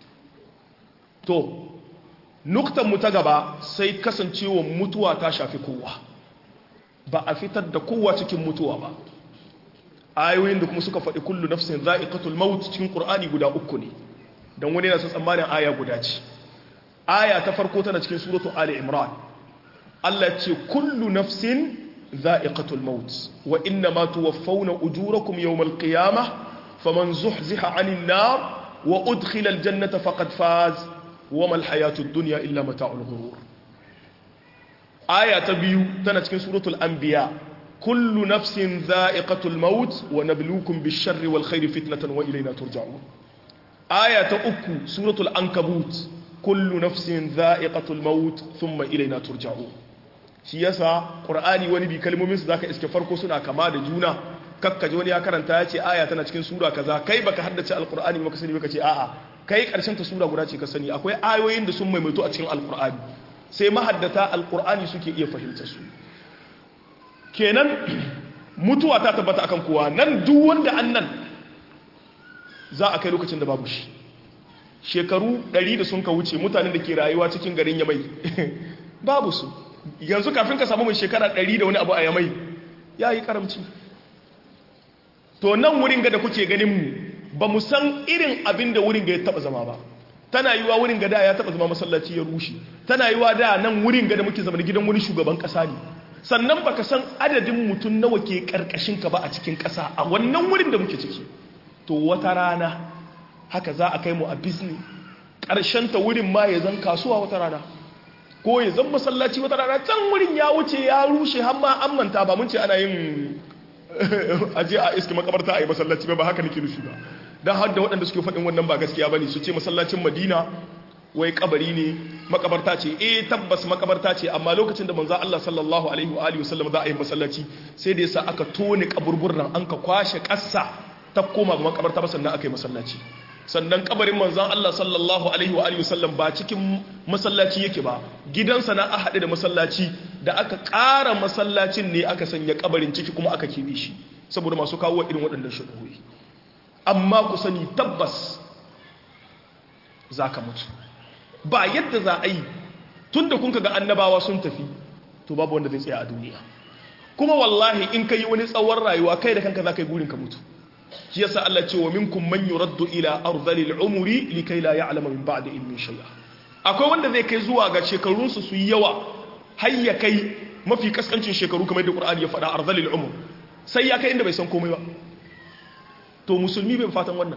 [SPEAKER 1] to nuktan mu ta gaba sai kasancewa mutuwa ta shafi kowa ba a fitar da kowa cikin mutuwa ba ayoyin da kuma suka faɗi kullu nafsin za'iqatul maut cikin qur'ani guda uku ne dan wani yana son tsammanin aya guda ce aya ta farko tana cikin suratu ali imran Allah ce kullu nafsin za'iqatul maut wa inna ma tuwaffawna ujurakum yawmal qiyamah faman zuhziha 'anil nar wa udkhila al jannata faqad faz wama al hayatud dunya illa mata'ul ghurur aya ta biyu tana cikin suratul anbiya kullu nafsin za'iqatul maut wa nabluukum bish-sharri wal khairi fitnatan wa ilayna turja'un aya ta uku suratul ankabut kullu nafsin za'iqatul maut thumma ilayna turja'un shi yasa qur'ani wani bi kalmomin su zaka iske farko suna kama da juna kakkaji wani ya karanta ya ce aya tana cikin sura kaza kai baka haddace alqur'ani baka sani baka ce a'a kai karshen ta sura guda ce ka sani akwai ayoyin da sun maimaito a cikin alqur'ani sai mahaddata alqur'ani suke iya fahimta su kenan mutuwa ta tabbata akan kowa nan duk wanda annan za a kai lokacin da babu shi shekaru 100 da sun ka wuce mutanen da ke rayuwa cikin garin yamai babu su yanzu kafin ka samu mai shekara 100 da wani abu a yamai ya yi karamci to nan wurin ga da kuke ganin mu ba mu san irin abin da wurin ga ya taba zama ba tana yiwa wurin ga da ya taba zama masallaci ya rushe tana yiwa da nan wurin ga da muke zama gidan wani shugaban kasa ne sannan baka san adadin mutum nawa ke karkashin ka ba a cikin kasa a wannan wurin da muke ciki to wata rana haka za a kai mu a bisni ta wurin ma ya zan kasuwa wata rana ko ya zan masallaci wata rana can wurin ya wuce ya rushe har ma an manta ba mun ce ana yin aje a iska makabarta a yi masallaci ba ba haka nake nufi ba don har da waɗanda suke faɗin wannan ba gaskiya ba ne su ce masallacin madina wai kabari ne makabarta ce eh tabbas makabarta ce amma lokacin da manzo Allah sallallahu alaihi wa alihi wasallam za a yi masallaci sai da yasa aka tone kaburburran an ka kwashe ƙasa ta koma ga makabarta ba sannan aka yi masallaci sannan kabarin manzon Allah sallallahu alaihi wa alihi wasallam ba cikin masallaci yake ba gidansa na a haɗe da masallaci da aka ƙara masallacin ne aka sanya kabarin ciki kuma aka kebe shi saboda masu kawo irin waɗannan shubuhi amma ku sani tabbas za ka mutu ba yadda za a yi tun da kunka ga annabawa sun tafi to babu wanda zai tsaya a duniya kuma wallahi in ka yi wani tsawon rayuwa kai da kanka za ka yi burin ka mutu shi yasa Allah ce wa minkum man yuraddu ila ardhil umri likai la ya'lamu min ba'di ilmin shay'a akwai wanda zai kai zuwa ga shekarun su su yawa har ya kai mafi kaskancin shekaru kamar da Qur'ani ya faɗa ardhil umr sai ya kai inda bai san komai ba to musulmi bai fatan wannan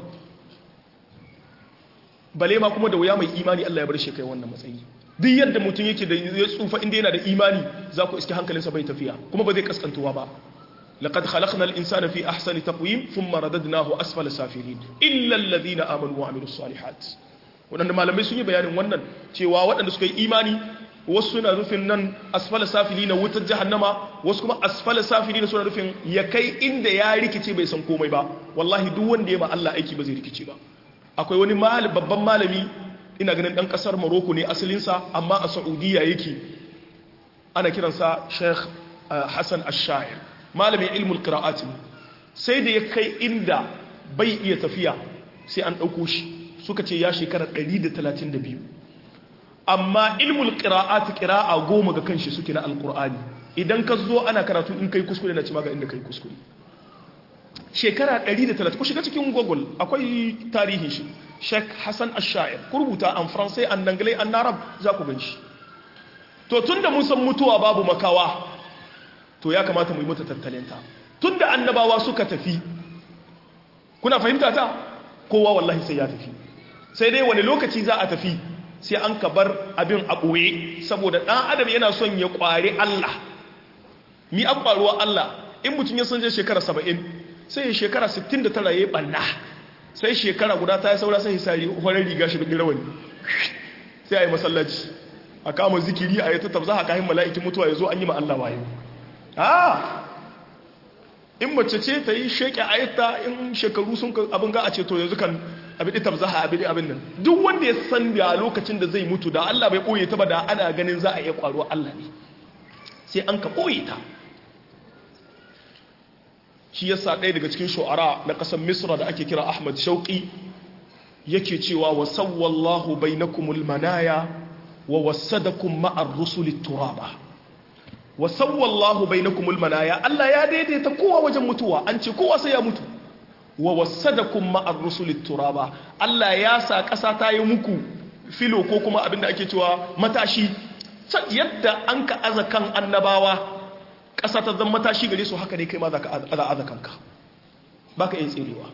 [SPEAKER 1] bale ma kuma da wuya mai imani Allah ya bar shi kai wannan matsayi duk yadda mutum yake da ya tsufa inda yana da imani za ku iske hankalinsa bai tafiya kuma ba zai kaskantuwa ba لقد خلقنا الإنسان في أحسن تقويم ثم رددناه أسفل سافلين إلا الذين آمنوا وعملوا الصالحات waɗanda malamai sun yi bayanin wannan cewa waɗanda suka yi imani wasu suna nufin nan asfala safili na wutar jahannama wasu kuma asfala safili na suna nufin ya kai inda ya rikice bai san komai ba wallahi duk wanda ya ma Allah aiki ba zai rikice ba akwai wani babban malami ina ganin ɗan ƙasar Morocco ne asalinsa amma a Saudiya yake ana kiransa Sheikh Hassan Ash-Shair malamin ilmul qira'at sai da ya kai inda bai iya tafiya sai an dauko shi suka ce ya shekara 132 amma ilmul qira'ati qira'a goma ga kanshi suke na alqur'ani idan ka zo ana karatu in kai kuskure na ci maka inda kai kuskure shekara 130 ku shiga cikin google akwai tarihin shi Sheikh Hassan Ash-Sha'ir ku rubuta an faransai an anglais an arab za ku gan shi to tunda mun san mutuwa babu makawa to ya kamata mu yi mata tattalinta tunda annabawa suka tafi kuna fahimta ta kowa wallahi sai ya tafi sai dai wani lokaci za a tafi sai an ka bar abin a ɓoye saboda ɗan adam yana son ya ƙware Allah mi an ƙwaruwa Allah in mutum ya san je shekara saba'in sai ya shekara 69 ya yi ɓanna sai shekara guda ta yi saura sai hisari horar riga shi da rawani sai a yi masallaci a kama zikiri a yi ta tabza haka hin mala'ikin mutuwa ya zo an yi ma Allah wayo in mace ce ta yi sheke ayata in shekaru sun abin ga a ce to yanzu kan abin da tabzaha abin abin nan duk wanda ya san da lokacin da zai mutu da Allah bai koye ta ba da ana ganin za a iya kwaro Allah ne sai an ka koye ta shi yasa ɗaya daga cikin shu'ara na ƙasar Misra da ake kira Ahmad Shauqi yake cewa wa sawwallahu bainakumul manaya wa wasadakum ma'ar rusuli turaba wa sawwallahu bainakumul manaya Allah ya daidaita kowa wajen mutuwa an ce kowa sai ya mutu wa wasadakum ma'ar rusulit turaba Allah ya sa ƙasa ta yi muku filo ko kuma abinda ake cewa matashi yadda an ka aza kan annabawa ƙasa ta zama matashi gare su haka ne kai ma za ka aza aza kanka ba ka yin tserewa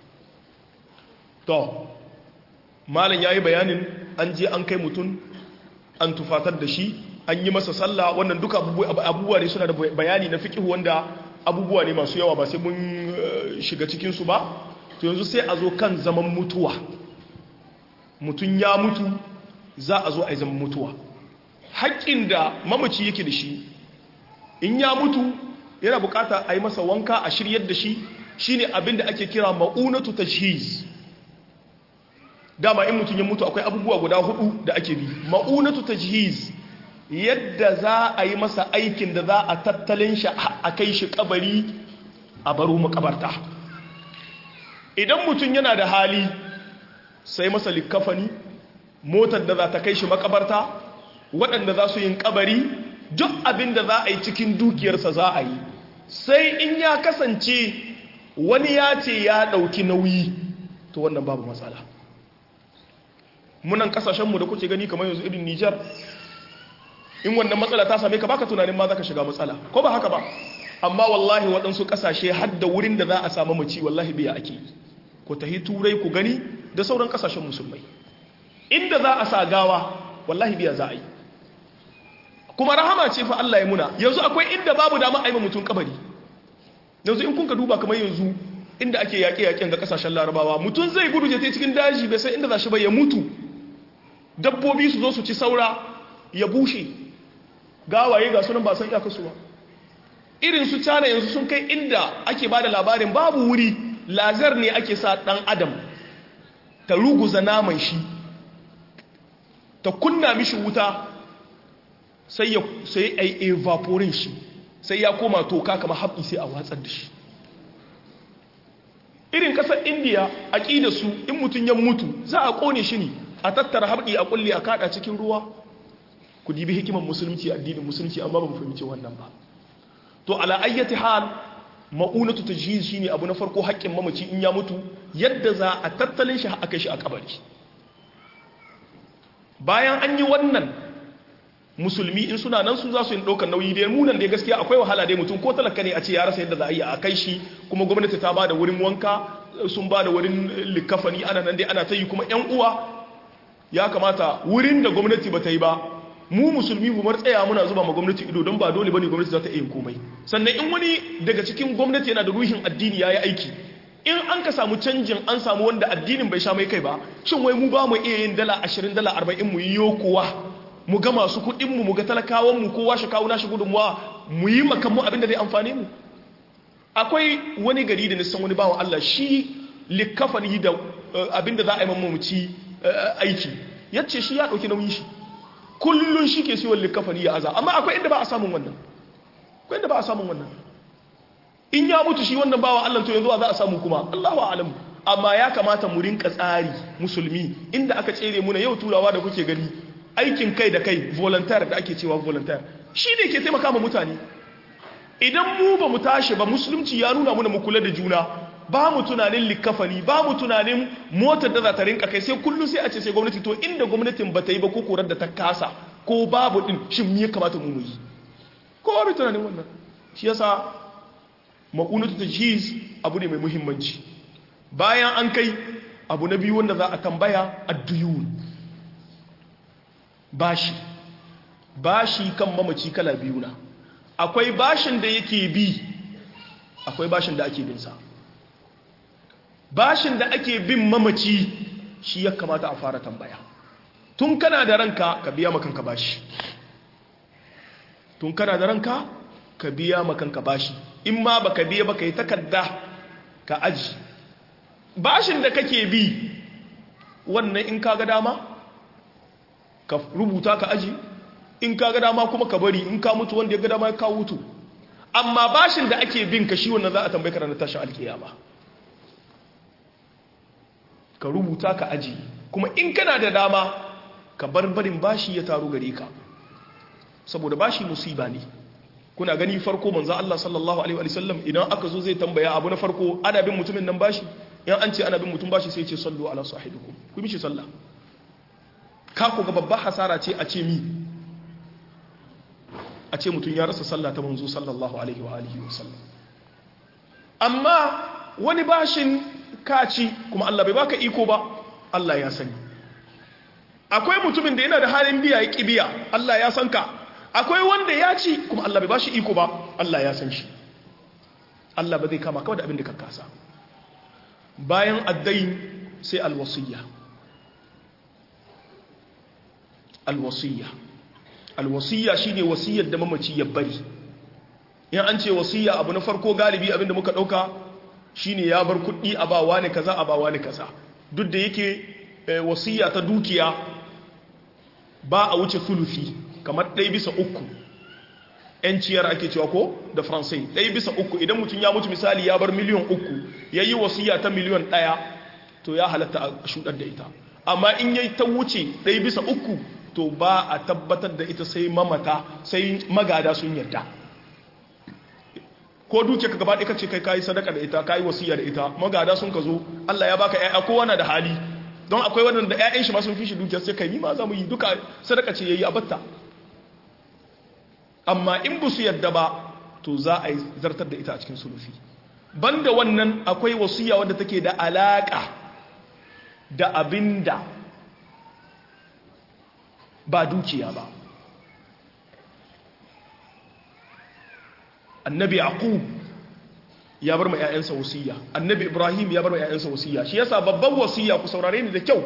[SPEAKER 1] to malam ya yi bayanin an je an kai mutum an tufatar da shi an yi masa sallah wannan duka abubuwa ne suna da bayani na fiƙihu wanda abubuwa ne masu yawa ba sai mun shiga cikinsu ba to yanzu sai a zo kan zaman mutuwa mutum ya mutu za a zo a yi zaman mutuwa haƙƙin da mamaci yake da shi in ya mutu yana bukata a yi masa wanka a shiryar da shi shine abin da ake kira ma'unatu tashhiz dama in mutum ya mutu akwai abubuwa guda hudu da ake bi ma'unatu tajhiz yadda za a yi masa aikin da za a tattalin shi a kai shi kabari a baro makabarta idan mutum yana da hali sai masa likafani motar da za ta kai shi makabarta waɗanda za su yin kabari duk abin da za a yi cikin dukiyarsa za a yi sai in ya kasance wani ya ce ya ɗauki nauyi to wannan babu matsala munan kasashenmu da kuke gani kamar yanzu irin Nijar in wannan matsala ta same ka baka tunanin ma zaka shiga matsala ko ba haka ba amma wallahi waɗansu kasashe har da wurin da za a samu mace wallahi biya ake ku tahi turai ku gani da sauran kasashen musulmai inda za a sa gawa wallahi biya za a yi kuma rahama ce fa Allah ya muna yanzu akwai inda babu dama a yi mutum kabari yanzu in kun ka duba kamar yanzu inda ake yaƙe-yaƙen ga kasashen larabawa mutum zai gudu je cikin daji bai sai inda za shi bai ya mutu dabbobi su zo su ci saura ya bushe gawaye ga sunan ba san iyakarsu ba irin su cana yanzu sun kai inda ake ba da labarin babu wuri lazar ne ake sa ɗan adam ta ruguza naman shi ta kunna mishi wuta sai ya sai ai evaporin shi sai ya koma toka kama haɓi sai a watsar da shi irin ƙasar indiya a su in mutum ya mutu za a ƙone shi ne a tattara haɓi a ƙulle a kaɗa cikin ruwa ku dibi hikimar musulunci addinin musulunci amma ba mu fahimci wannan ba to ala ayyati hal ma'unatu tajhiz shine abu na farko haƙƙin mamaci in ya mutu yadda za a tattalin shi aka shi a kabari bayan an yi wannan musulmi in suna nan su za su yi ɗaukar nauyi dai munan dai gaskiya akwai wahala dai mutum ko talaka ne a ce ya rasa yadda za a yi a kai shi kuma gwamnati ta ba da wurin wanka sun ba da wurin likafani ana nan dai ana ta yi kuma yan uwa ya kamata wurin da gwamnati ba ta yi ba mu musulmi mu mar tsaya muna zuba ma gwamnati ido don ba dole bane gwamnati za ta iya komai sannan in wani daga cikin gwamnati yana da ruhin addini yayi aiki in an ka samu canjin an samu wanda addinin bai sha mai kai ba shin wai mu ba mu iya yin dala 20 dala 40 mu yi yokuwa mu ga masu kuɗin mu mu ga talakawan mu kowa shi kawo nashi gudunmuwa mu yi makan mu abin da zai amfane mu akwai wani gari da nisan wani bawan Allah shi likafani da abin da za a yi mamaci aiki yace shi ya dauki nauyin shi kullun shi ke siyo likafani ya aza amma akwai inda ba a samun wannan akwai inda ba a samun wannan in ya mutu shi wannan bawa Allah to yanzu za a samu kuma Allahu a'lam amma ya kamata mu rinka tsari musulmi inda aka tsere muna yau turawa da kuke gani aikin kai da kai volunteer da ake cewa volunteer shi ne ke taimaka ma mutane idan mu ba mu tashi ba musulunci ya nuna muna mu kula da juna ba mu tunanin likafani ba mu tunanin motar da za ta rinka kai sai kullum sai a ce sai gwamnati to inda gwamnatin ba ta yi ba ko korar da ta kasa ko babu din shin me ya kamata mu yi kowa bai tunanin wannan shi yasa maƙunatu ta jiz abu ne mai muhimmanci bayan an kai abu na biyu wanda za a tambaya adduyun bashi bashi kan mamaci kala biyu na akwai bashin da yake bi akwai bashin da ake binsa bashin da ake bin mamaci shi ya kamata a fara tambaya tun kana da ranka ka biya makanka bashi tun kana da ranka ka biya makanka bashi in ma baka biya baka yi takarda ka aji bashin da kake bi wannan in kaga dama ka rubuta ka aji in kaga dama kuma ka bari in ka mutu wanda ya ga dama ya kawo mutu amma bashin da ake bin ka shi wannan za a tambaye ka ranar tashin alkiyama ka rubuta ka aji kuma in kana da dama ka bar barin bashi ya taru gare ka saboda bashi musiba ne kuna gani farko manzo Allah sallallahu alaihi wa sallam idan aka zo zai tambaya abu na farko ana bin mutumin nan bashi in an ce ana bin mutum bashi sai ce sallu ala sahibikum ku mishi sallah ka ku ga babbar hasara ce a ce mi a ce mutum ya rasa sallah ta manzo sallallahu alaihi wa alihi wa sallam amma wani bashin kaci kuma Allah bai baka iko ba Allah ya sani akwai mutumin da yana da halin biya ya biya Allah ya san ka akwai wanda ya ci kuma Allah bai bashi iko ba Allah ya san shi Allah ba zai kama kawai da abin da ka kasa bayan addain sai alwasiyya alwasiyya alwasiyya shine wasiyar da mamaci ya bari in an ce wasiyya abu na farko galibi abin da muka dauka shine ya bar kuɗi a ba wani kaza a ba wani kaza duk da yake wasiyya ta dukiya ba a wuce sulufi kamar ɗaya bisa uku ‘yanciyar ake cewa ko da faransai ɗaya bisa uku idan mutum ya mutu misali ya bar miliyan uku ya yi wasiya ta miliyan ɗaya to ya halatta a shuɗar da ita amma in ya ta wuce ɗaya bisa uku to ba a tabbatar da ita sai mamata sai magada sun yarda ko duke ka gaba ɗaya ce kai kayi sadaka da ita kayi wasiya da ita magada sun ka zo Allah ya baka ƴaƴa kowa na da hali don akwai waɗanda ƴaƴan shi ma sun fi shi dukiyar sai kai ni ma za mu yi duka sadaka ce yayi a batta amma in ba su yadda ba to za a yi zartar da ita a cikin sulufi banda wannan akwai wasiya wadda take da alaka da abinda ba dukiya ba annabi aqub ya bar ma ƴaƴansa wasiya annabi ibrahim ya bar ma ƴaƴansa wasiya shi yasa babban wasiya ku saurare ni da kyau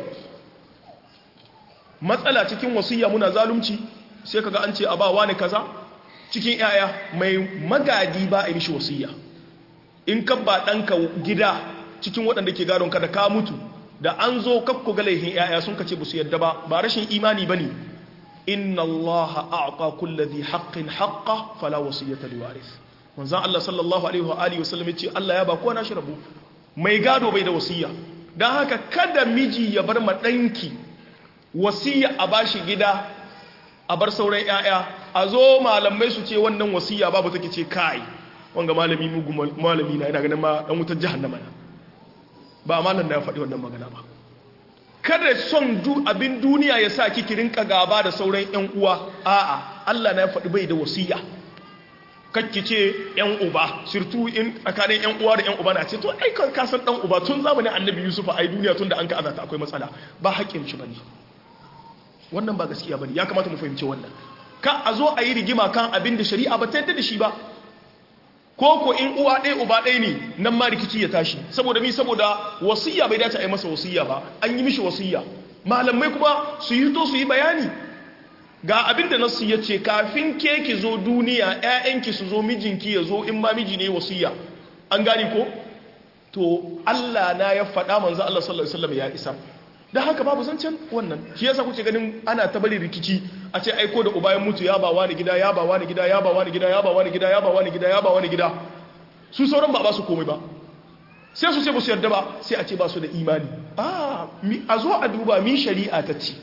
[SPEAKER 1] matsala cikin wasiya muna zalunci sai kaga an ce a ba wani kaza cikin ƴaƴa mai magadi ba a yi mishi wasiya in ka ba ɗanka gida cikin waɗanda ke gadon ka da ka mutu da an zo kakku ga laihin ƴaƴa sun kace ba su yadda ba ba rashin imani bane inna allaha a'ta kulli dhi haqqin haqqa fala wasiyata liwarith manzon Allah sallallahu alaihi wa alihi wasallam yace Allah ya ba kowa nashi rabu mai gado bai da wasiya dan haka kada miji ya bar ma danki wasiya a bashi gida a bar sauran ƴaƴa a zo malamai su ce wannan wasiya babu take ce kai wanga malami mugu malami na ina ganin ma dan wutar jahannama na ba malam na ya faɗi wannan magana ba kada son abin duniya ya sa kiki rinka gaba da sauran ƴan uwa a'a Allah na ya faɗi bai da wasiya kakki ce ƴan uba surtu in tsakanin ƴan uwa da ƴan uba na ce to ai ka san dan uba tun zamanin annabi Yusuf ai duniya tun da an ka azata akwai matsala ba haƙƙin shi bane wannan ba gaskiya bane ya kamata mu fahimci wannan ka a zo a yi rigima kan abin da shari'a ba ta yadda da shi ba ko ko in uwa ɗaya uba ɗaya ne nan ma rikici ya tashi saboda mi saboda wasiya bai dace a yi masa wasiya ba an yi mishi wasiya malamai kuma su yi to su yi bayani ga abin da nasu ya ce kafin ke ki zo duniya ƴaƴanki su zo mijinki ya zo in ma miji ne wasiya an gane ko to Allah na ya faɗa manzo Allah sallallahu alaihi wasallam ya isa da haka babu zancen wannan shi yasa kuke ganin ana ta bari rikici a ce aiko da ubayen mutu ya ba wani gida ya ba wani gida ya ba wani gida ya ba wani gida ya ba wani gida ya ba wani gida su sauran ba ba su komai ba sai su ce ba su yarda ba sai a ce ba su da imani a zo a duba min shari'a ta ce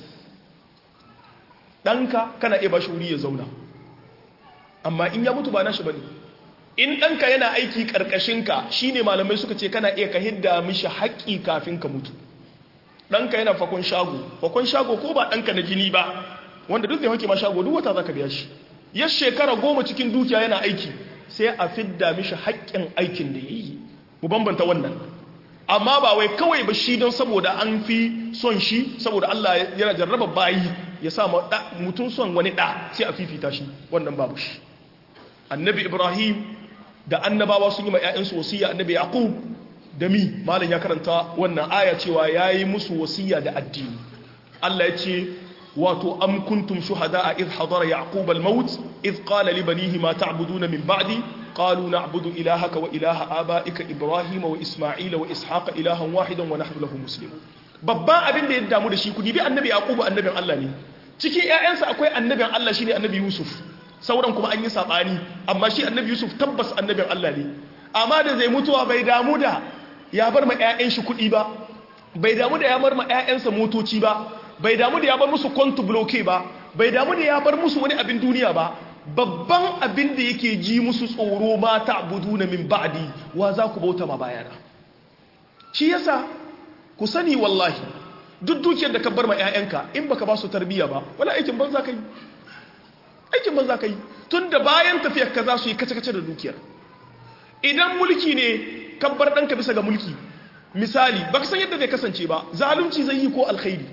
[SPEAKER 1] ɗanka kana iya ba shi wuri ya zauna amma in ya mutu ba nashi ba ne in ɗanka yana aiki ƙarƙashinka shi ne malamai suka ce kana iya ka hidda mishi haƙƙi kafin ka mutu ɗanka yana fakon shago fakon shago ko ba ɗanka na jini ba wanda duk da hake ma shago duk wata za ka biya shi ya shekara goma cikin dukiya yana aiki sai a fidda mishi haƙƙin aikin da ya yi mu bambanta wannan amma ba wai kawai ba shi don saboda an fi son shi saboda Allah yana jarraba bayi ya sa mutum son wani ɗa sai a fifita shi wannan babu shi annabi ibrahim da annabawa sun yi ma 'ya'yansu wasiya annabi yaqub da mi malam ya karanta wannan aya cewa yayi musu wasiya da addini Allah ya ce wato am kuntum shuhada'a idh hadara yaqub al-maut idh qala li banihi ma ta'buduna min ba'di qalu na'budu ilahaka wa ilaha aba'ika ibrahim wa isma'ila wa ishaqa ilahan wahidan wa nahnu lahu muslimun babban abin da ya damu da shi kudi bi annabi yaqub annabin Allah ne cikin ƴaƴansa akwai annabin Allah shine annabi yusuf sauran kuma an yi sabani amma shi annabi yusuf tabbas annabin Allah ne amma da zai mutuwa bai damu da ya bar ma ƴaƴan shi kudi ba bai damu da ya bar ma ƴaƴansa motoci ba bai damu da ya bar musu kontu bloke ba bai damu da ya bar musu wani abin duniya ba babban abin da yake ji musu tsoro ma ta'buduna min ba'di wa za ku bauta ma bayana shi yasa ku sani wallahi duk dukiyar da ka bar ma 'ya'yanka in baka ba su tarbiyya ba wala aikin banza kai aikin banza kai tunda bayan tafiyar ka za su yi kace-kace da dukiyar idan mulki ne ka bar ɗanka bisa ga mulki misali baka san yadda zai kasance ba zalunci zai yi ko alkhairi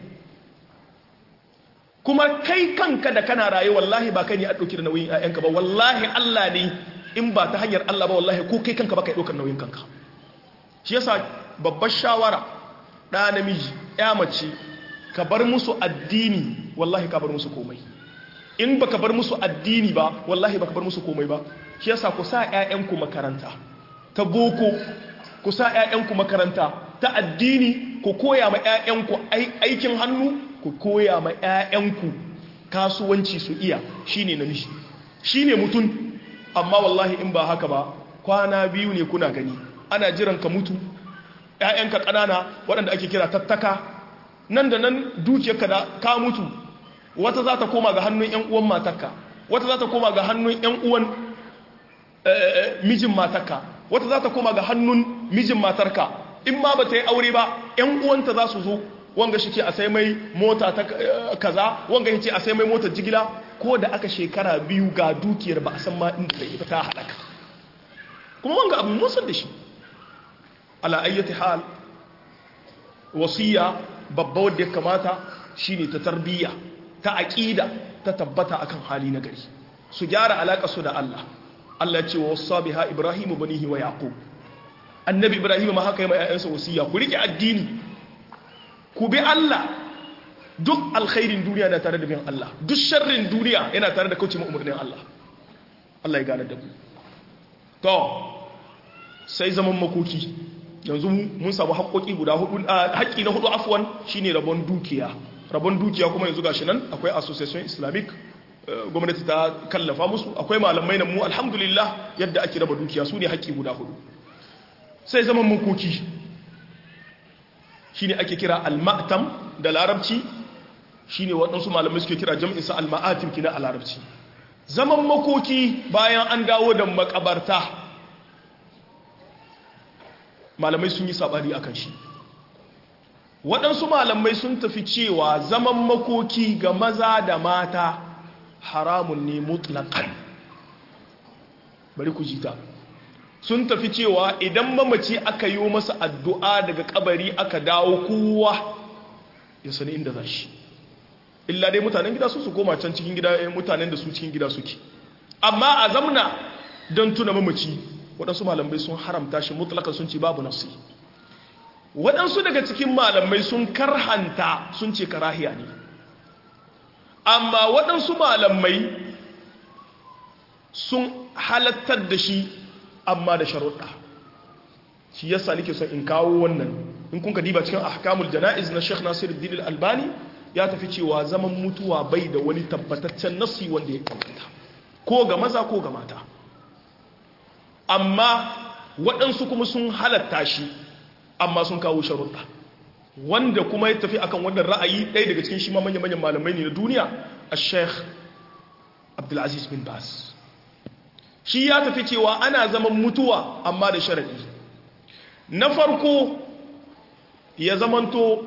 [SPEAKER 1] kuma kai kanka da kana raye wallahi ba kai ne a ɗauki da nauyin 'ya'yanka ba wallahi Allah ne in ba ta hanyar Allah ba wallahi ko kai kanka ba ka yi ɗaukar nauyin kanka shi yasa babbar shawara ɗa namiji ya mace ka bar musu addini wallahi ka bar musu komai in ba ka bar musu addini ba wallahi ba ka bar musu komai ba shi yasa ku sa 'ya'yanku makaranta ta boko ku sa 'ya'yanku makaranta ta addini ku koya ma 'ya'yanku aikin hannu ku koya ma 'ya'yanku kasuwanci su iya shine namiji shine mutum amma wallahi in ba haka ba kwana biyu ne kuna gani ana jiran ka mutu ‘ya'yanka ƙanana waɗanda ake kira tattaka nan da nan dukiyarka da ka mutu wata za ta koma ga hannun ‘yan uwan matakka wata za ta koma ga hannun ‘yan uwan mijin matakka wata za ta koma ga hannun mijin matarka in ma ba ta yi aure ba ‘yan uwanta za su zo wanga shi ce a sai mai mota ta kaza wanga shi ce a sai mai motar jigila ko da aka shekara biyu ga dukiyar ba a san ma inda da ita ta halaka kuma wanga abu musan da shi ala ayyati hal wasiya babba wadda ya kamata shine ta tarbiyya ta aqida ta tabbata akan hali na gari su gyara alaka su da Allah Allah ya ce wa wasa biha ibrahim banihi wa yaqub annabi ibrahim ma haka yi ma ƴaƴansa wasiya ku rike addini ku bi Allah duk alkhairin duniya na tare da bin Allah duk sharrin duniya yana tare da kauce umarnin Allah Allah ya gane da ku to sai zaman makoki yanzu mun samu haƙoƙi guda hudu haƙƙi na hudu afwan shine rabon dukiya rabon dukiya kuma yanzu gashi nan akwai association islamic gwamnati ta kallafa musu akwai malamai na mu alhamdulillah yadda ake raba dukiya su ne haƙƙi guda hudu sai zaman makoki shine ake kira al-ma'tam da larabci shine waɗansu malamai suke kira jam'insa al-ma'atim kina a larabci zaman makoki bayan an dawo da makabarta malamai sun yi sabari a kan shi waɗansu malamai sun tafi cewa zaman makoki ga maza da mata haramun ne mutlaƙan bari ku jita sun tafi cewa idan mamaci aka yi masa addu'a daga kabari aka dawo kowa ya sani inda za shi illa dai mutanen gida su su koma can cikin gida mutanen da su cikin gida suke amma a zamna don tuna mamaci waɗansu malamai sun haramta shi mutlaka sun ce babu nafsi waɗansu daga cikin malamai sun karhanta sun ce karahiya ne amma waɗansu malamai sun halattar da shi amma da sharuɗa shi yasa nake son in kawo wannan in kun ka diba cikin ahkamul jana'iz na Sheikh Nasiruddin Al-Albani ya tafi cewa zaman mutuwa bai da wani tabbataccen nasi wanda ya kamata ko ga maza ko ga mata amma waɗansu kuma sun halatta shi amma sun kawo sharuɗa wanda kuma ya tafi akan wannan ra'ayi ɗaya daga cikin shi ma manya-manyan malamai ne na duniya a sheikh abdulaziz bin bas shi ya tafi cewa ana zaman mutuwa amma da sharaɗi na farko ya zamanto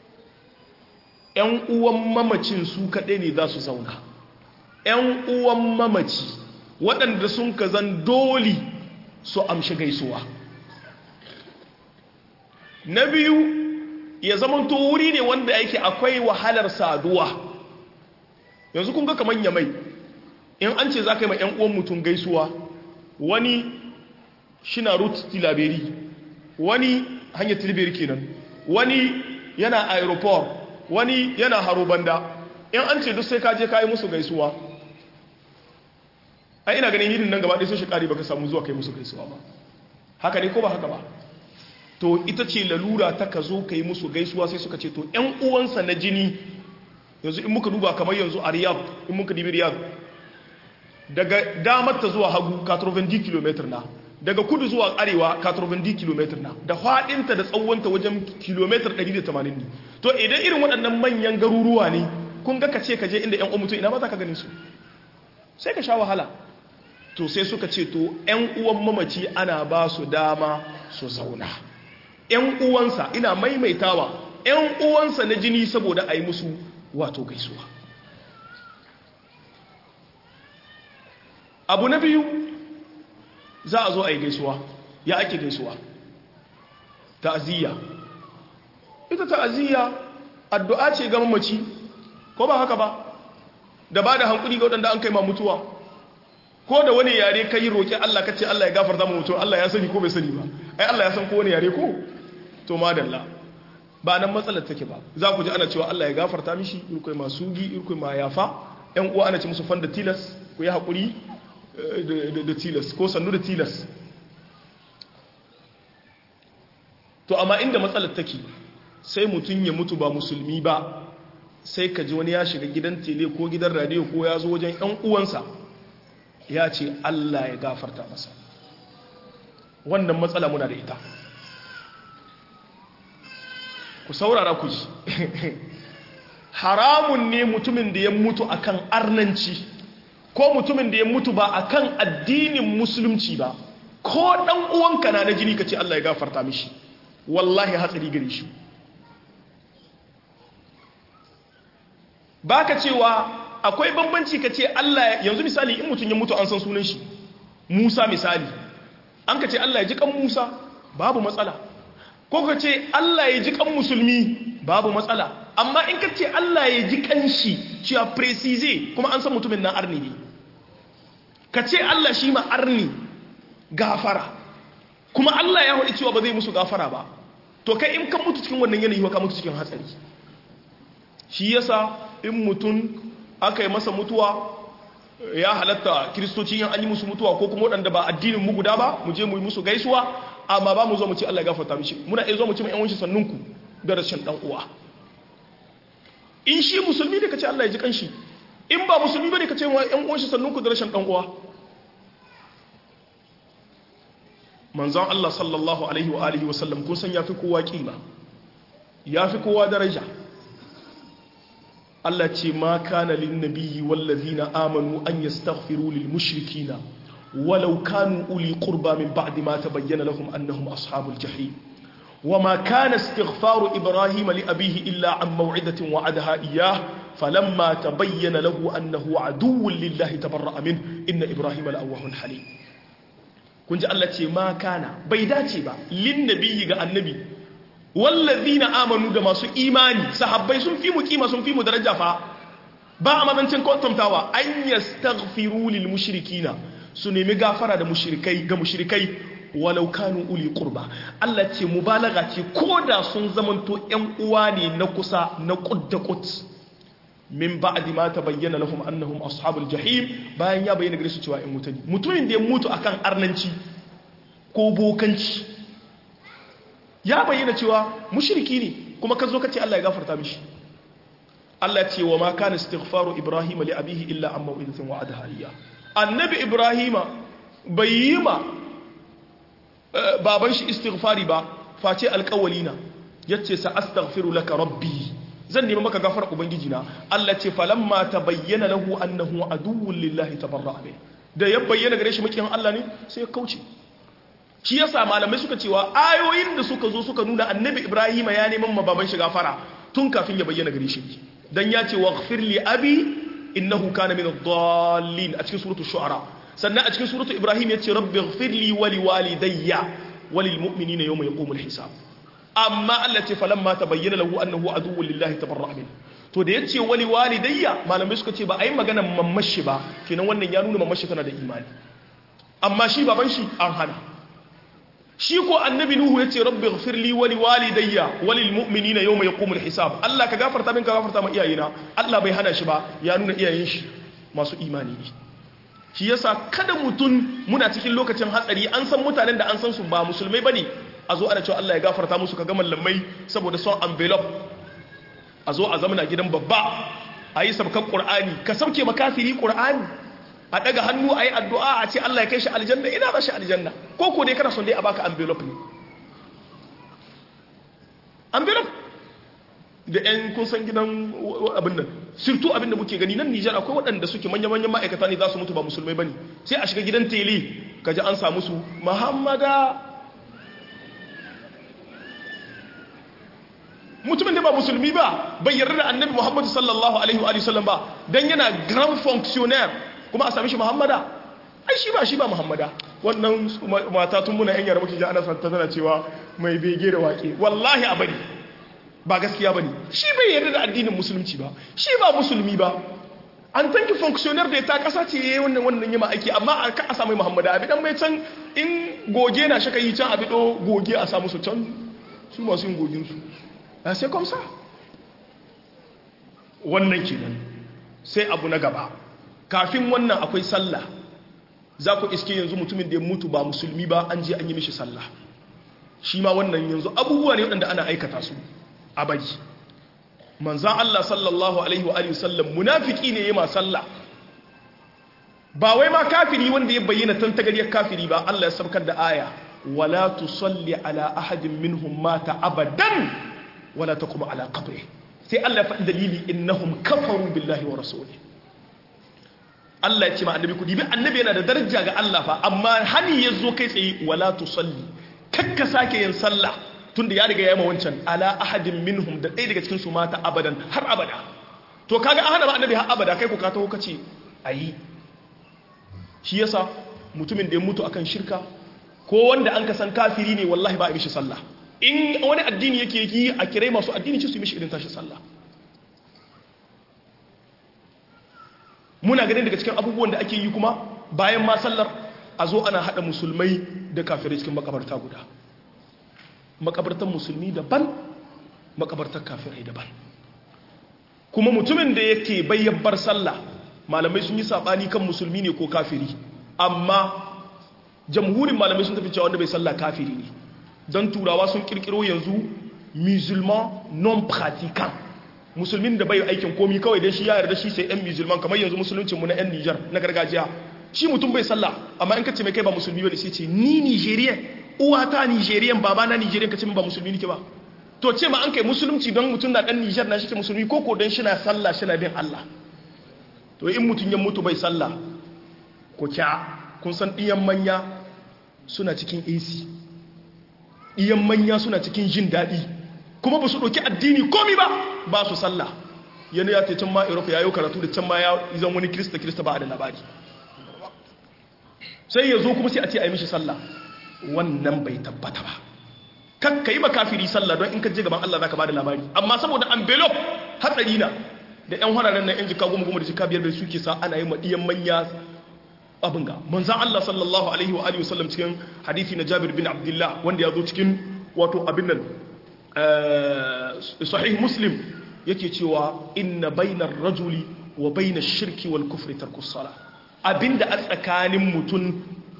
[SPEAKER 1] ‘yan uwan mamacin su kaɗai ne za su zauna ‘yan uwan mamaci waɗanda sun ka zan doli su amshi gaisuwa na biyu ya zamanto wuri ne wanda yake akwai wahalar saduwa yanzu kun ga kamar yamai in an ce za ka yi ma 'yan uwan mutum gaisuwa wani shina route tilaberi wani hanyar tilaberi kenan wani yana aeroport wani yana haro banda in an ce duk sai ka je ka yi musu gaisuwa ai ina ganin yidin nan gaba ɗaya sai shi ƙari baka samu zuwa kai musu gaisuwa ba haka ne ko ba haka ba to ita ce lalura ta ka zo ka yi musu gaisuwa sai suka ce to ‘yan uwansa na jini yanzu in muka duba kamar yanzu a riyab in muka dibi riyab daga damar ta zuwa hagu 90 km na daga kudu zuwa arewa 90 km na da faɗinta da tsawonta wajen kilometer 180 ne to idan irin waɗannan manyan garuruwa ne kun ga ka ce ka je inda ‘yan uwan mutum ina ma za ka ganin su sai ka sha wahala to sai suka ce to ‘yan uwan mamaci ana ba su dama su zauna ‘yan uwansa ina maimaitawa ‘yan uwansa na jini saboda a yi musu wato gaisuwa abu na biyu za a zo a yi gaisuwa ya ake gaisuwa ta'aziyya ita ta'aziyya addu'a ce ga mamaci ko ba haka ba da ba da hankuli ga waɗanda an kai ma mutuwa ko da wani yare ka yi roƙi Allah ka ce Allah ya gafarta mu mutum Allah ya sani ko bai sani ba ai Allah ya san ko wani yare ko to madalla ba nan matsalar take ba za ku ji ana cewa Allah ya gafarta mishi irkoi masu gi irkoi ma yafa ƴan uwa ana ce musu fanda tilas ku yi haƙuri da tilas ko sannu da tilas to amma inda matsalar take sai mutum ya mutu ba musulmi ba sai ka ji wani ya shiga gidan tele ko gidan radio ko ya zo wajen ƴan uwansa ya ce Allah ya gafarta masa wannan matsala muna da ita ku saurara ku ji haramun ne mutumin da ya mutu akan arnanci ko mutumin da ya mutu ba akan addinin musulunci ba ko dan uwanka na na jini ka ce Allah ya gafarta mishi wallahi hatsari gare shi baka cewa akwai bambanci ka ce Allah yanzu misali in mutum ya mutu an san sunan shi Musa misali an ka ce Allah ya ji kan Musa babu matsala ko ka ce Allah ya ji kan musulmi babu matsala amma in ka ce Allah ya ji kan shi cewa precise kuma an san mutumin nan arni ne ka ce Allah shi ma arni gafara kuma Allah ya haɗi cewa ba zai musu gafara ba to kai in kan mutu cikin wannan yanayi ka mutu cikin hatsari shi yasa in mutum aka yi masa mutuwa ya halatta kiristoci yin an yi musu mutuwa ko kuma waɗanda ba addinin mu guda ba mu je mu yi musu gaisuwa amma ba mu zo mu ce Allah ya gafarta mishi muna iya zo mu ce ƴan wanshi sannunku da rashin dan uwa in shi musulmi ne kace Allah ya ji kanshi in ba musulmi bane kace ƴan wanshi sannunku da rashin dan uwa manzon Allah sallallahu alaihi wa alihi wa sallam kun san yafi kowa kima yafi kowa daraja Allah ce ma kana lin nabiyyi wallazina amanu an yastaghfiru lil mushrikina walau kanu uli qurba min ba'di ma tabayyana lahum annahum ashabul jahim وما كان استغفار إبراهيم لأبيه إلا عن موعدة وعدها إياه فلما تبين له أنه عدو لله تبرأ منه إن إبراهيم لأواه حليم كنت الله ما كان بيداتي با للنبي النبي wallazina amanu da masu imani sahabbai sun fi mu kima sun fi mu daraja fa ba a mazancin kwantantawa an yastaghfiru lil mushrikina su nemi gafara da mushrikai ga mushrikai walau kanu uli qurba Allah ce mubalaga ce koda sun zamanto ƴan uwa ne na kusa na qudda qut min ba'di ma tabayyana lahum annahum ashabul jahim bayan ya bayyana gare su cewa ƴan mutane mutumin da ya mutu akan arnanci ko bokanci ya bayyana cewa mushriki ne kuma ka zo ka ce Allah ya gafarta mishi Allah ce wa ma kana istighfaru ibrahim li abihi illa an maw'idatin wa'adaha iyya annabi ibrahima bai yi ma baban shi istighfari ba face alƙawali na yace sa astaghfiru laka rabbi zan nemi maka gafara ubangiji na Allah ce falamma tabayyana lahu annahu aduwwun lillahi tabarra'a min da ya bayyana gare shi makiyan Allah ne sai ya kauce shi yasa malamai suka cewa ayoyin da suka zo suka nuna annabi Ibrahim ya neman mababan shi gafara tun kafin ya bayyana gare shi dan ya ce waghfir li abi innahu kana min ad-dallin a cikin suratul shu'ara sannan a cikin suratul ibrahim ya ce rabbi ighfir li wa li walidayya wa lil mu'minina yawma yaqumul hisab amma Allah ce falamma tabayyana lahu annahu aduwwun lillahi tabarra'a min to da yace wa li walidayya malamai suka ce ba a yi maganar mamashi ba kenan wannan ya nuna mamashi tana da imani amma shi baban shi an hana shi ko annabi nuhu yace rabbi ighfir li wa li walidayya wa lil mu'minina yawma yaqumul hisab Allah ka gafarta min ka gafarta ma iyayena Allah bai hana shi ba ya nuna iyayen shi masu imani ne shi yasa kada mutun muna cikin lokacin hatsari an san mutanen da an san su ba musulmai bane a zo ana cewa Allah ya gafarta musu ka ga mallamai saboda son envelope a zo a zamana gidan babba a yi sabkan qur'ani ka sauke makafiri qur'ani a daga hannu a yi addu'a a ce Allah ya kai shi aljanna ina za shi aljanna ko ko dai kana son dai a baka envelope ne envelope da yan kun san gidan abin nan surtu abin da muke gani nan Nijar akwai waɗanda suke manya-manyan ma'aikata ne za su mutu ba musulmai bane sai a shiga gidan tele kaji an samu su Muhammada mutumin da ba musulmi ba bai yarda da annabi Muhammadu sallallahu alaihi wa sallam ba dan yana grand fonctionnaire kuma a sami shi muhammada ai shi ba shi ba muhammada wannan mata tun muna yan yara muke ji ana santa tana cewa mai bege da wake wallahi a bari ba gaskiya bane shi bai yarda da addinin musulunci ba shi ba musulmi ba an tanki fonctionnaire da ta kasa ce yayi wannan wannan yima aiki amma a ka a samu muhammada abi dan mai can in goge na shaka yi can abi do goge a samu su can su masu yin gogin su sai comme ça wannan kenan sai abu na gaba kafin wannan akwai sallah za ku iske yanzu mutumin da ya mutu ba musulmi ba an je an yi mishi sallah shi ma wannan yanzu abubuwa ne waɗanda ana aikata su a bari manzan Allah sallallahu alaihi wa alihi sallam munafiki ne ya ma sallah ba wai ma kafiri wanda ya bayyana tantagariyar kafiri ba Allah ya sabkar da aya wala tusalli ala ahadin minhum mata abadan wala taqum ala qabri sai Allah ya faɗi dalili innahum kafaru billahi wa rasulihi Allah ya ce ma annabi ku dibi annabi yana da daraja ga Allah fa amma hani ya zo kai tsaye wala tusalli kakka sake yin sallah tunda ya riga ya ma wancan ala ahadin minhum da ɗaya daga cikin su mata abadan har abada to kaga an hana ba annabi har abada kai ku ka taho kace ayi shi yasa mutumin da ya mutu akan shirka ko wanda an ka san kafiri ne wallahi ba a mishi sallah in wani addini yake yi a kirai masu addini ci su mishi irin tashi sallah muna ganin daga cikin abubuwan da ake yi kuma bayan ma sallar a zo ana haɗa musulmai da kafirai cikin makabarta guda makabartar musulmi daban makabartar kafirai daban kuma mutumin da yake bayyabar sallah malamai sun yi saɓani kan musulmi ne ko kafiri amma jamhurin malamai sun tafi cewa wanda bai sallah kafiri ne don turawa sun kirkiro yanzu musulman non pratiquant musulmin da bai aikin komi kawai dai shi ya yarda shi sai yan musulman kamar yanzu musuluncin mu na yan Niger na gargajiya shi mutum bai sallah amma in ka ce mai kai ba musulmi bane sai ce ni Nigerian uwata Nigerian baba na Nigerian ka ce ba musulmi nake ba to ce ma an kai musulunci don mutum na dan Niger na shi ke musulmi ko ko don shi na sallah shi na bin Allah to in mutum ya mutu bai sallah ko kya kun san diyan manya suna cikin AC diyan manya suna cikin jin daɗi kuma ba su ɗauki addini komi ba ba su sallah yana ya ce can ma europe ya yi karatu da can ma ya zan wani kirista kirista ba a da labari sai ya zo kuma sai a ce a yi mishi sallah wannan bai tabbata ba kan ka yi ba kafiri sallah don in ka je gaban allah za ka ba da labari amma saboda envelope hatsari na da yan hararen na yan jika goma goma da jika biyar da suke sa ana yi maɗiyan manya abin ga manzan allah sallallahu alaihi wa alihi wasallam cikin hadithi na jabir bin abdullah wanda ya zo cikin wato abin nan sahih muslim yake cewa inna bainar rajuli wa bainar shirki wal kufri tarkus sala abinda a tsakanin mutum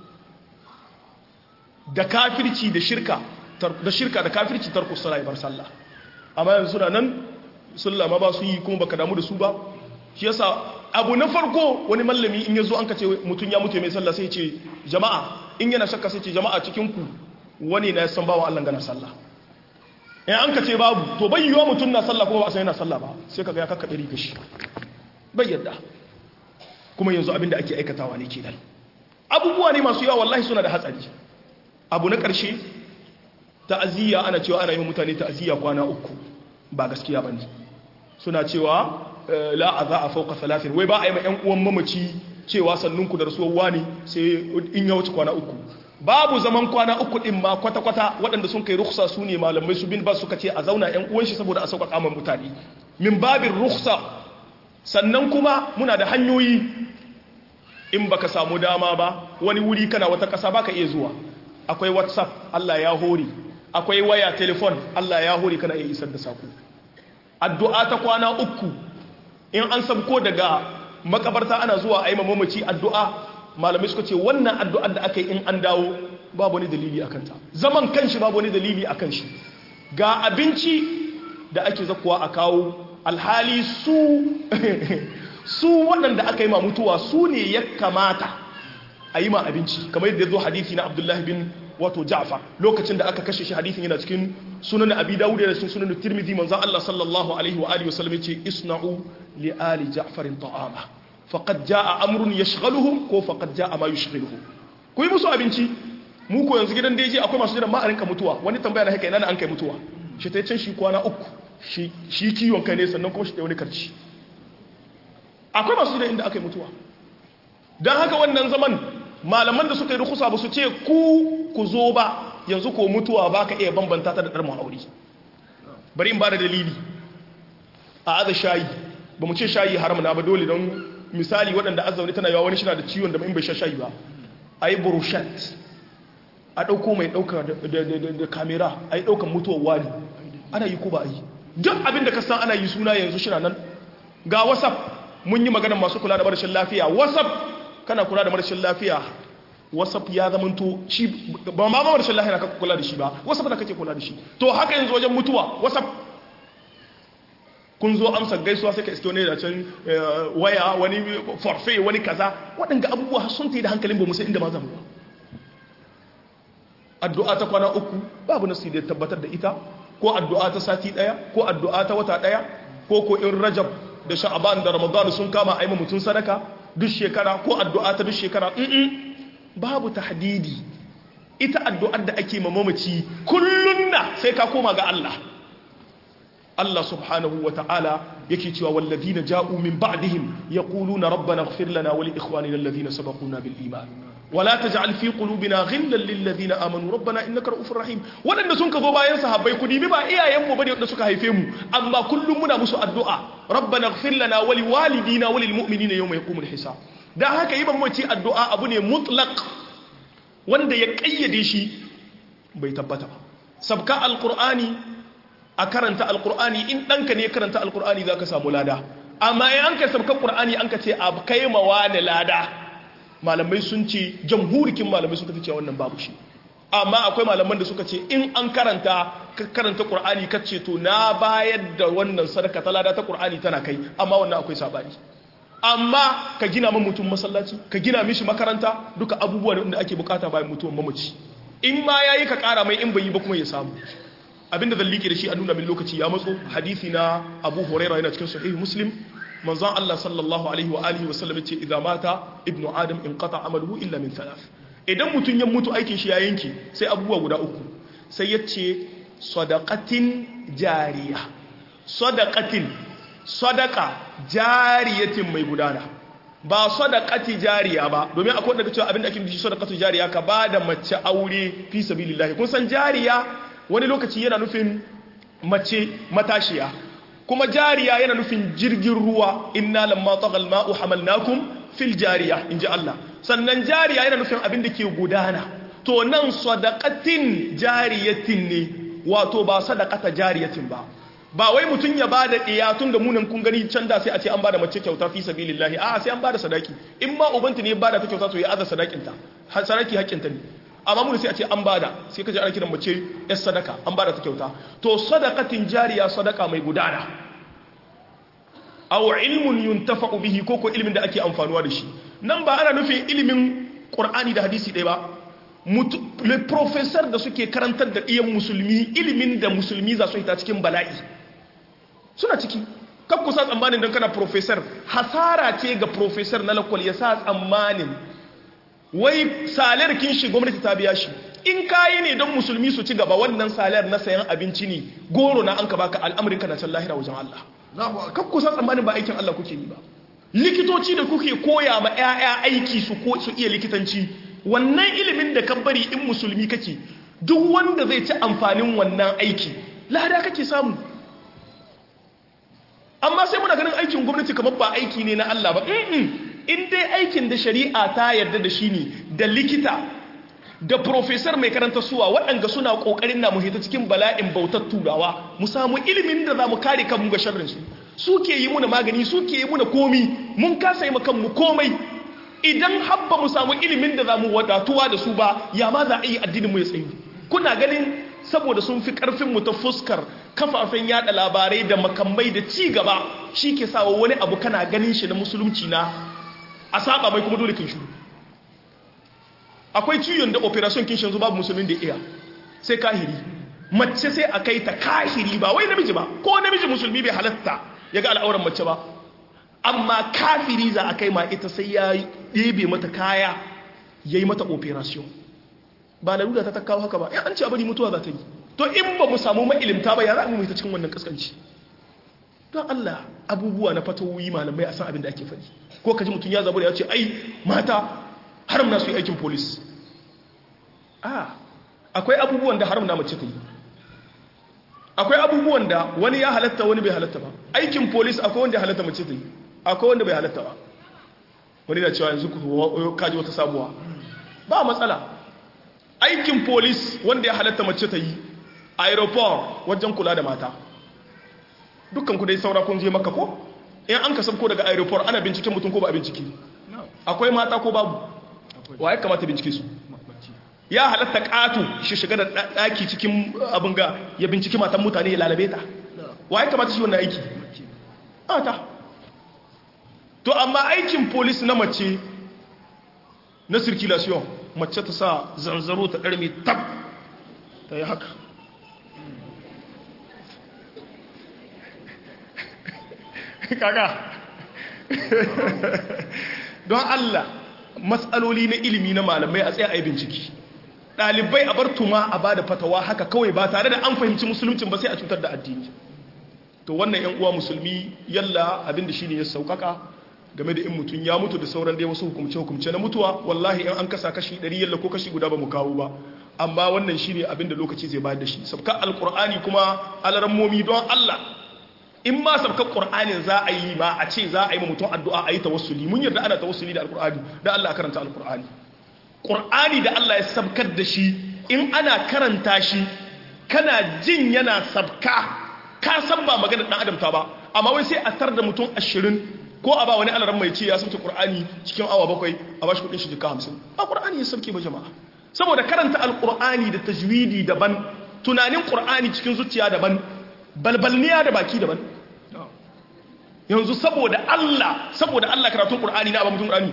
[SPEAKER 1] da kafirci da shirka da shirka da kafirci tarkus sala ya bar sallah amma yanzu suna nan sallah ma ba su yi kuma baka damu da su ba shi yasa abu na farko wani mallami in yazo an kace mutum ya mutu mai sallah sai ce jama'a in yana shakka sai ce jama'a cikin ku wani na san bawa Allah gana sallah in an ka ce babu to bai yiwa mutum na sallah kuma ba a san yana sallah ba sai kaga ya kakkaɓe riga shi bai yadda kuma yanzu abin da ake aikatawa ne kenan abubuwa ne masu yawa wallahi suna da hatsari abu na ƙarshe ta'aziyya ana cewa ana yi mutane ta'aziyya kwana uku ba gaskiya ba ne suna cewa la a za a fauka salatin wai ba a yi ma 'yan uwan mamaci cewa sannunku da rasuwar wani sai in ya wuce kwana uku babu zaman kwana uku din ma kwata-kwata waɗanda sun kai ruksa su ne malamai su bin ba suka ce a zauna 'yan uwan shi saboda a sauƙaƙa ma mutane min babin ruksa sannan kuma muna da hanyoyi in baka samu dama ba wani wuri kana wata ƙasa baka iya zuwa akwai whatsapp Allah ya hori akwai waya telefon Allah ya hori kana iya isar da saku addu'a ta kwana uku in an sabko daga makabarta ana zuwa a yi mamaci addu'a malamai suka ce wannan addu'ar da aka yi in an dawo babu wani dalili a kanta zaman kanshi babu wani dalili a kanshi ga abinci da ake zakuwa a kawo alhali su su waɗanda aka yi ma mutuwa su ne ya kamata a yi ma abinci kamar yadda zo hadithi na abdullahi bin wato ja'far lokacin da aka kashe shi hadithin yana cikin sunan abi dawud da cikin sunan tirmidhi manzon Allah sallallahu alaihi wa alihi wasallam yace isna'u li ali ja'farin ta'ama faqad jaa amrun yashghaluhum ko faqad jaa ma yushghiluhum ku yi musu abinci mu ko yanzu gidan daji akwai masu jiran ma a rinka mutuwa wani tambaya na haka ina an kai mutuwa shi ta can shi kwana uku shi shi kiwon kai ne sannan kuma shi da wani karci akwai masu jiran inda aka yi mutuwa dan haka wannan zaman malaman da suka yi rukusa ba su ce ku ku zo ba yanzu ko mutuwa ba ka iya bambanta ta da ɗar aure bari in ba da dalili a aza shayi ba mu ce shayi haram na ba dole don misali waɗanda azauni tana yawa wani shi na da ciwon da in bai sha shayi ba a yi burushat a ɗauko mai ɗauka da kamera a yi ɗaukan mutuwar wani ana yi ko ba a yi duk abin da ka san ana yi suna yanzu shi nan ga whatsapp mun yi maganar masu kula da marashin lafiya whatsapp kana kula da marashin lafiya whatsapp ya zamanto shi ba ma marashin lafiya ka kula da shi ba whatsapp da kake kula da shi to haka yanzu wajen mutuwa whatsapp kun zo amsa gaisuwa sai ka iske wani da can waya wani forfait wani kaza waɗanda abubuwa sun ta yi da hankalin ba musa inda ma zamu addu'a ta kwana uku babu nasu da tabbatar da ita ko addu'a ta sati ɗaya ko addu'a ta wata ɗaya ko ko in rajab da sha'aban da ramadan sun kama aima mutum sadaka duk shekara ko addu'a ta duk shekara babu tahdidi ita addu'ar da ake mamaci kullun na sai ka koma ga Allah Allah subhanahu wa ta'ala yake cewa wallazina ja'u min ba'dihim yaquluna rabbana ighfir lana wa li ikhwanina alladhina sabaquna bil iman wala taj'al fi qulubina ghillan lil ladina amanu rabbana innaka ra'ufur rahim wadanda sun ka zo bayan sahabbai ku dibi ba iyayen mu bane wadanda suka haife mu amma kullum muna musu addu'a rabbana ighfir lana wa li walidina wa lil mu'minina yawma yaqumul hisab dan haka yi mamaci addu'a abu ne mutlaq wanda ya kayyade shi bai tabbata ba sabka alqur'ani a karanta alqur'ani in danka ne karanta alqur'ani zaka samu lada amma in an ka sabka qur'ani an ka ce a kai mawa da lada malamai sun ce jamhurikin malamai suka ce wannan babu shi amma akwai malaman da suka ce in an karanta ka karanta qur'ani ka ce to na bayar da wannan sadaka ta lada ta qur'ani tana kai amma wannan akwai sabani amma ka gina min mutum masallaci ka gina mishi makaranta duka abubuwa da ake bukata bayan mutuwan mamaci in ma yayi ka kara mai in bai yi ba kuma ya samu abinda zan liƙe da shi a nuna min lokaci ya matso hadisi na Abu Hurairah yana cikin sahih Muslim manzon Allah sallallahu alaihi wa alihi wa sallam ce idza mata ibnu adam in qata amaluhu illa min thalath idan mutun ya mutu aikin shi ya yanke sai abubuwa guda uku sai yace sadaqatin jariya sadaqatin sadaqa jariyatin mai gudana ba sadaqati jariya ba domin akwai wanda cewa abinda ake nufi sadaqatu jariya ka bada mace aure fi sabilillah kun san jariya wani lokaci yana nufin mace matashiya kuma jariya yana nufin jirgin ruwa inna lamma tagal ma'u hamalnakum fil jariya inji Allah sannan jariya yana nufin abin da ke gudana to nan sadaqatin jariyatin ne wato ba sadaqata jariyatin ba ba wai mutun ya bada diya tun da munan kun gani can da sai a ce an bada mace kyauta fi sabilillahi a sai an bada sadaki in ma ubanta ne ya bada ta kyauta to ya aza sadakin ta har sadaki hakkin ta ne amma mun sai a ce an bada sai kaje ana kiran mace yar sadaka an bada ta kyauta to sadaqatin jariya sadaka mai gudana aw ilmun yuntafa'u bihi ko ko ilmin da ake amfanuwa da shi nan ba ana nufin ilimin qur'ani da hadisi ɗaya ba le professor da suke karantar da iyan musulmi ilimin da musulmi za su hita cikin bala'i suna ciki kakku sa tsammanin don kana professor hasara ce ga professor na lakwal ya sa tsammanin wai salar kin shi gwamnati ta biya shi in kayi ne don musulmi su ci gaba wannan salar na sayan abinci ne goro na an ka baka al'amarin kana can lahira wajen Allah kakku sa tsammanin ba aikin Allah kuke yi ba likitoci da kuke koya ma 'ya'ya aiki su ko su iya likitanci wannan ilimin da ka bari in musulmi kake duk wanda zai ci amfanin wannan aiki lada kake samu amma sai muna ganin aikin gwamnati kamar ba aiki ne na Allah ba in dai aikin da shari'a ta yarda da shi ne da likita da profesor mai karanta suwa waɗanda suna ƙoƙarin na muhita cikin bala'in bautar turawa mu samu ilimin da za mu kare kanmu ga sharrinsu suke yi muna magani suke yi muna komi mun kasa yi kanmu komai idan habba mu samu ilimin da za mu wadatuwa da su ba ya ma za a yi addinin mu ya tsayu kuna ganin saboda sun fi karfin mu ta fuskar kafafen yada labarai da makamai da ci gaba shi ke sawa wani abu kana ganin shi na musulunci na a saba mai kuma dole kin shuru akwai ciyon da operation kin shanzu babu musulmin da iya sai kahiri mace sai a kai ta kahiri ba wai namiji ba ko namiji musulmi bai halatta ya ga al'auran mace ba amma kafiri za a kai ma ita sai ya ɗebe mata kaya ya yi mata operation ba larura ta ta kawo haka ba ya an ce a bari mutuwa za ta yi to in ba mu samu ma'ilimta ba ya za mu mai ta cikin wannan kaskanci don Allah abubuwa na fatawoyi malamai a san abin da ake faɗi ko ka ji mutum ya zabu da ya ce ai mata haram na su yi aikin polis a akwai abubuwan da haram na mace ta yi akwai abubuwan da wani ya halatta wani bai halatta ba aikin polis akwai wanda ya halatta mace ta yi akwai wanda bai halatta ba wani na cewa yanzu kaji wata sabuwa ba matsala aikin polis wanda ya halatta mace ta yi aeroport wajen kula da mata dukkan ku dai saura kun je maka ko in an ka sabko daga aeroport ana binciken mutum ko ba a bincike akwai mata ko babu wa ya kamata bincike su ya halatta ƙato shi shiga da ɗaki cikin abin ga ya binciki matan mutane ya lalabe ta wa ya kamata shi wannan aiki ta to amma aikin polis na mace na circulation mace ta sa zanzaro ta ɗarmi tab ta yi haka kaga don Allah matsaloli na ilimi na malamai a tsaye a yi binciki ɗalibai a bar tuma a ba da fatawa haka kawai ba tare da an fahimci musuluncin ba sai a cutar da addini to wannan yan uwa musulmi yalla abin da shine ya saukaka game da in mutum ya mutu da sauran dai wasu hukumce hukumce na mutuwa wallahi in an kasa kashi 100 yalla ko kashi guda ba mu kawo ba amma wannan shine abin da lokaci zai bayar da shi sabka alqur'ani kuma alarammomi don Allah in ma sabkar ƙur'anin za a yi ma a ce za a yi ma mutum addu'a a yi tawassuli mun yarda ana tawassuli da alƙur'ani da Allah karanta alƙur'ani ƙur'ani da Allah ya sabkar da shi in ana karanta shi kana jin yana sabka ka san ba maganar ɗan adam ta ba amma wai sai a tar da mutum ashirin ko a ba wani alaran mai ce ya sabta ƙur'ani cikin awa bakwai a ba shi kuɗin shi jika hamsin ba ƙur'ani ya sabke ba jama'a saboda karanta alƙur'ani da tajwidi daban tunanin ƙur'ani cikin zuciya daban balbalniya da baki daban yanzu saboda Allah saboda Allah karatun Qur'ani na ba mutum Qur'ani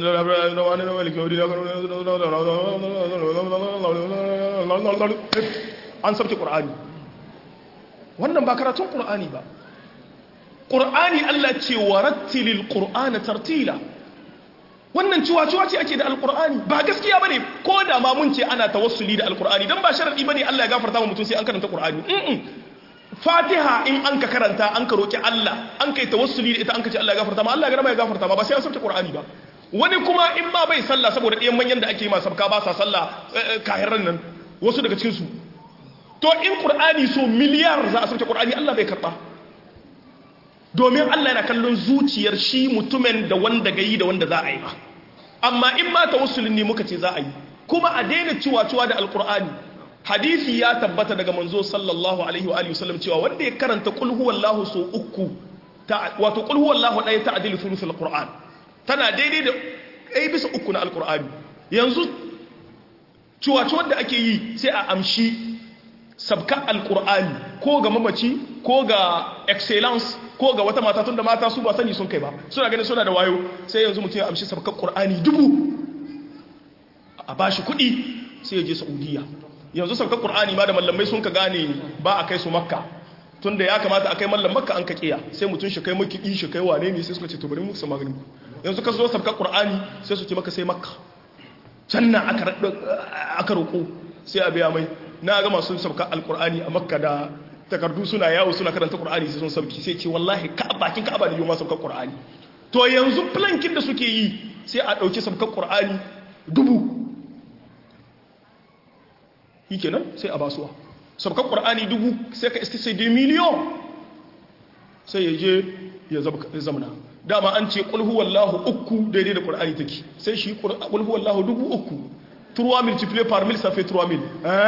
[SPEAKER 1] an sabke Qur'ani wannan ba karatun Qur'ani ba Qur'ani Allah ce warattilil Qur'ana tartila wannan ciwa-ciwa ce ake da alkur'ani ba gaskiya bane ko da ma mun ce ana tawassuli da alkur'ani dan ba sharadi bane Allah ya gafarta wa mutum sai an karanta Qur'ani fatiha in an ka karanta an ka roƙi Allah an kai tawassuli da ita an ka ce Allah ya gafarta ma Allah ya gama ya gafarta ma ba sai an sabta Qur'ani ba wani kuma in ba bai sallah saboda ɗayan manyan da ake yi masu sabka ba sa sallah kahiran nan wasu daga cikin su to in Qur'ani so miliyar za a sabta Qur'ani Allah bai karɓa domin Allah yana kallon zuciyar shi mutumin da wanda gayi da wanda za a yi ba amma in ma tawassulin ne muka ce za a yi kuma a daina ciwa-ciwa da alkur'ani hadisi ya tabbata daga manzo sallallahu alaihi wa alihi wasallam cewa wanda ya karanta qul huwallahu so uku ta wato qul huwallahu daya ta'dilu thuluthul qur'an tana daidai da ai bisa uku na alqur'ani yanzu ciwaci wanda ake yi sai a amshi sabka alqur'ani ko ga mamaci ko ga excellence ko ga wata mata tunda mata su ba sani sun kai ba suna ganin suna da wayo sai yanzu mutum ya amshi sabkar qur'ani dubu a bashi kuɗi sai ya je saudiya yanzu sauka qur'ani ma da mallamai sun ka gane ba a kai su makka tunda ya kamata a kai mallam makka an ka kiya sai mutum shi kai maki shi kai wane ne sai suka ce to bari mu su magani yanzu ka zo sauka qur'ani sai su ce maka sai makka can na aka aka roko sai a biya mai na ga masu sauka alqur'ani a makka da takardu suna yawo suna karanta qur'ani sai sun sauki sai ce wallahi ka bakin ka'aba da yoma sauka qur'ani to yanzu plankin da suke yi sai a dauki sauka qur'ani dubu yi kenan sai a basuwa sabkan ƙwar'ani dubu sai ka iske sai dai miliyon sai ya je ya zamana dama an ce ƙulhu wallahu uku daidai da ƙwar'ani take sai shi ƙulhu wallahu dubu uku turuwa mil cifile par mil safe turuwa mil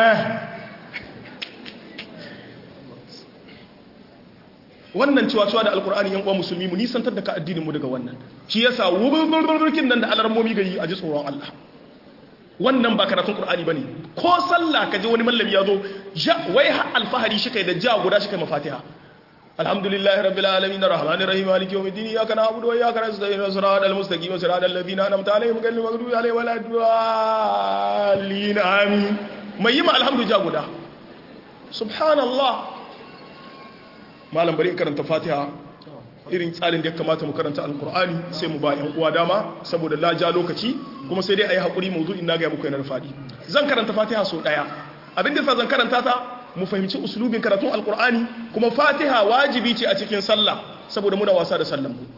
[SPEAKER 1] wannan cewa cewa da alƙur'ani yan uwa musulmi mu nisantar da ka addinin mu daga wannan shi yasa wuburburburkin nan da alarmomi gari a ji tsoron Allah wannan ba karatun qur'ani bane ko sallah kaje wani mallami yazo wai har alfahari shi kai da ja guda shi kai mafatiha alhamdulillahi rabbil alamin arrahmanir rahim maliki yawmiddin iyyaka na'budu wa iyyaka nasta'in siratal mustaqim siratal ladzina an'amta alaihim ghayril maghdubi alaihim waladdallin amin mai yi ma alhamdu ja guda subhanallah malam bari in karanta fatiha irin tsarin da ya kamata mu karanta alkur'ani sai mu ba yan uwa dama saboda la ja lokaci kuma sai dai ayi hakuri mawdu'in na ga muku yana da fadi zan karanta fatiha so daya abin da zan karanta ta mu fahimci uslubin karatun alkur'ani kuma fatiha wajibi ce a cikin sallah saboda muna wasa da sallan mu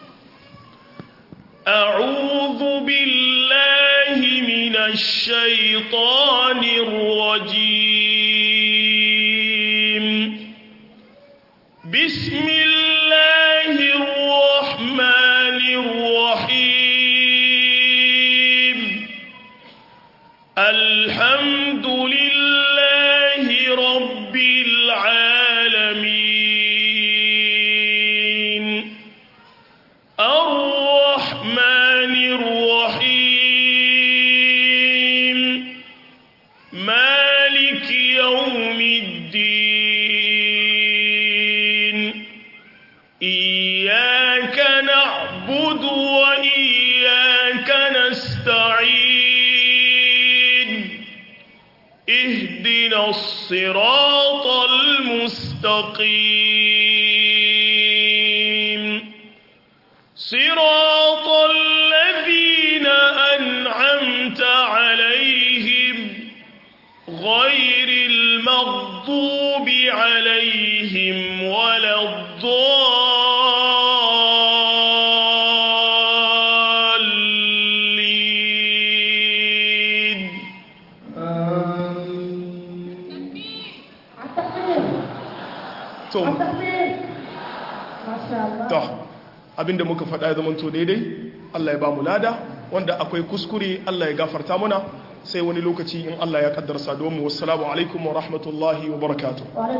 [SPEAKER 2] أعوذ بالله من الشيطان الرجيم بسم الله الرحمن الرحيم الحمد لله رب العالمين الرحمن الرحيم مالك يوم الدين إياك نعبد وإياك نستعين اهدنا الصراط المستقيم صراط الذين أنعمت عليهم غير المغضوب عليهم ولا الضالين
[SPEAKER 1] to to abinda muka faɗa ya zamanto daidai Allah ya ba mu lada wanda akwai kuskure Allah ya gafarta muna sai wani lokaci in Allah ya kaddara saduwa mu wassalamu alaikum wa rahmatullahi wa barakatuh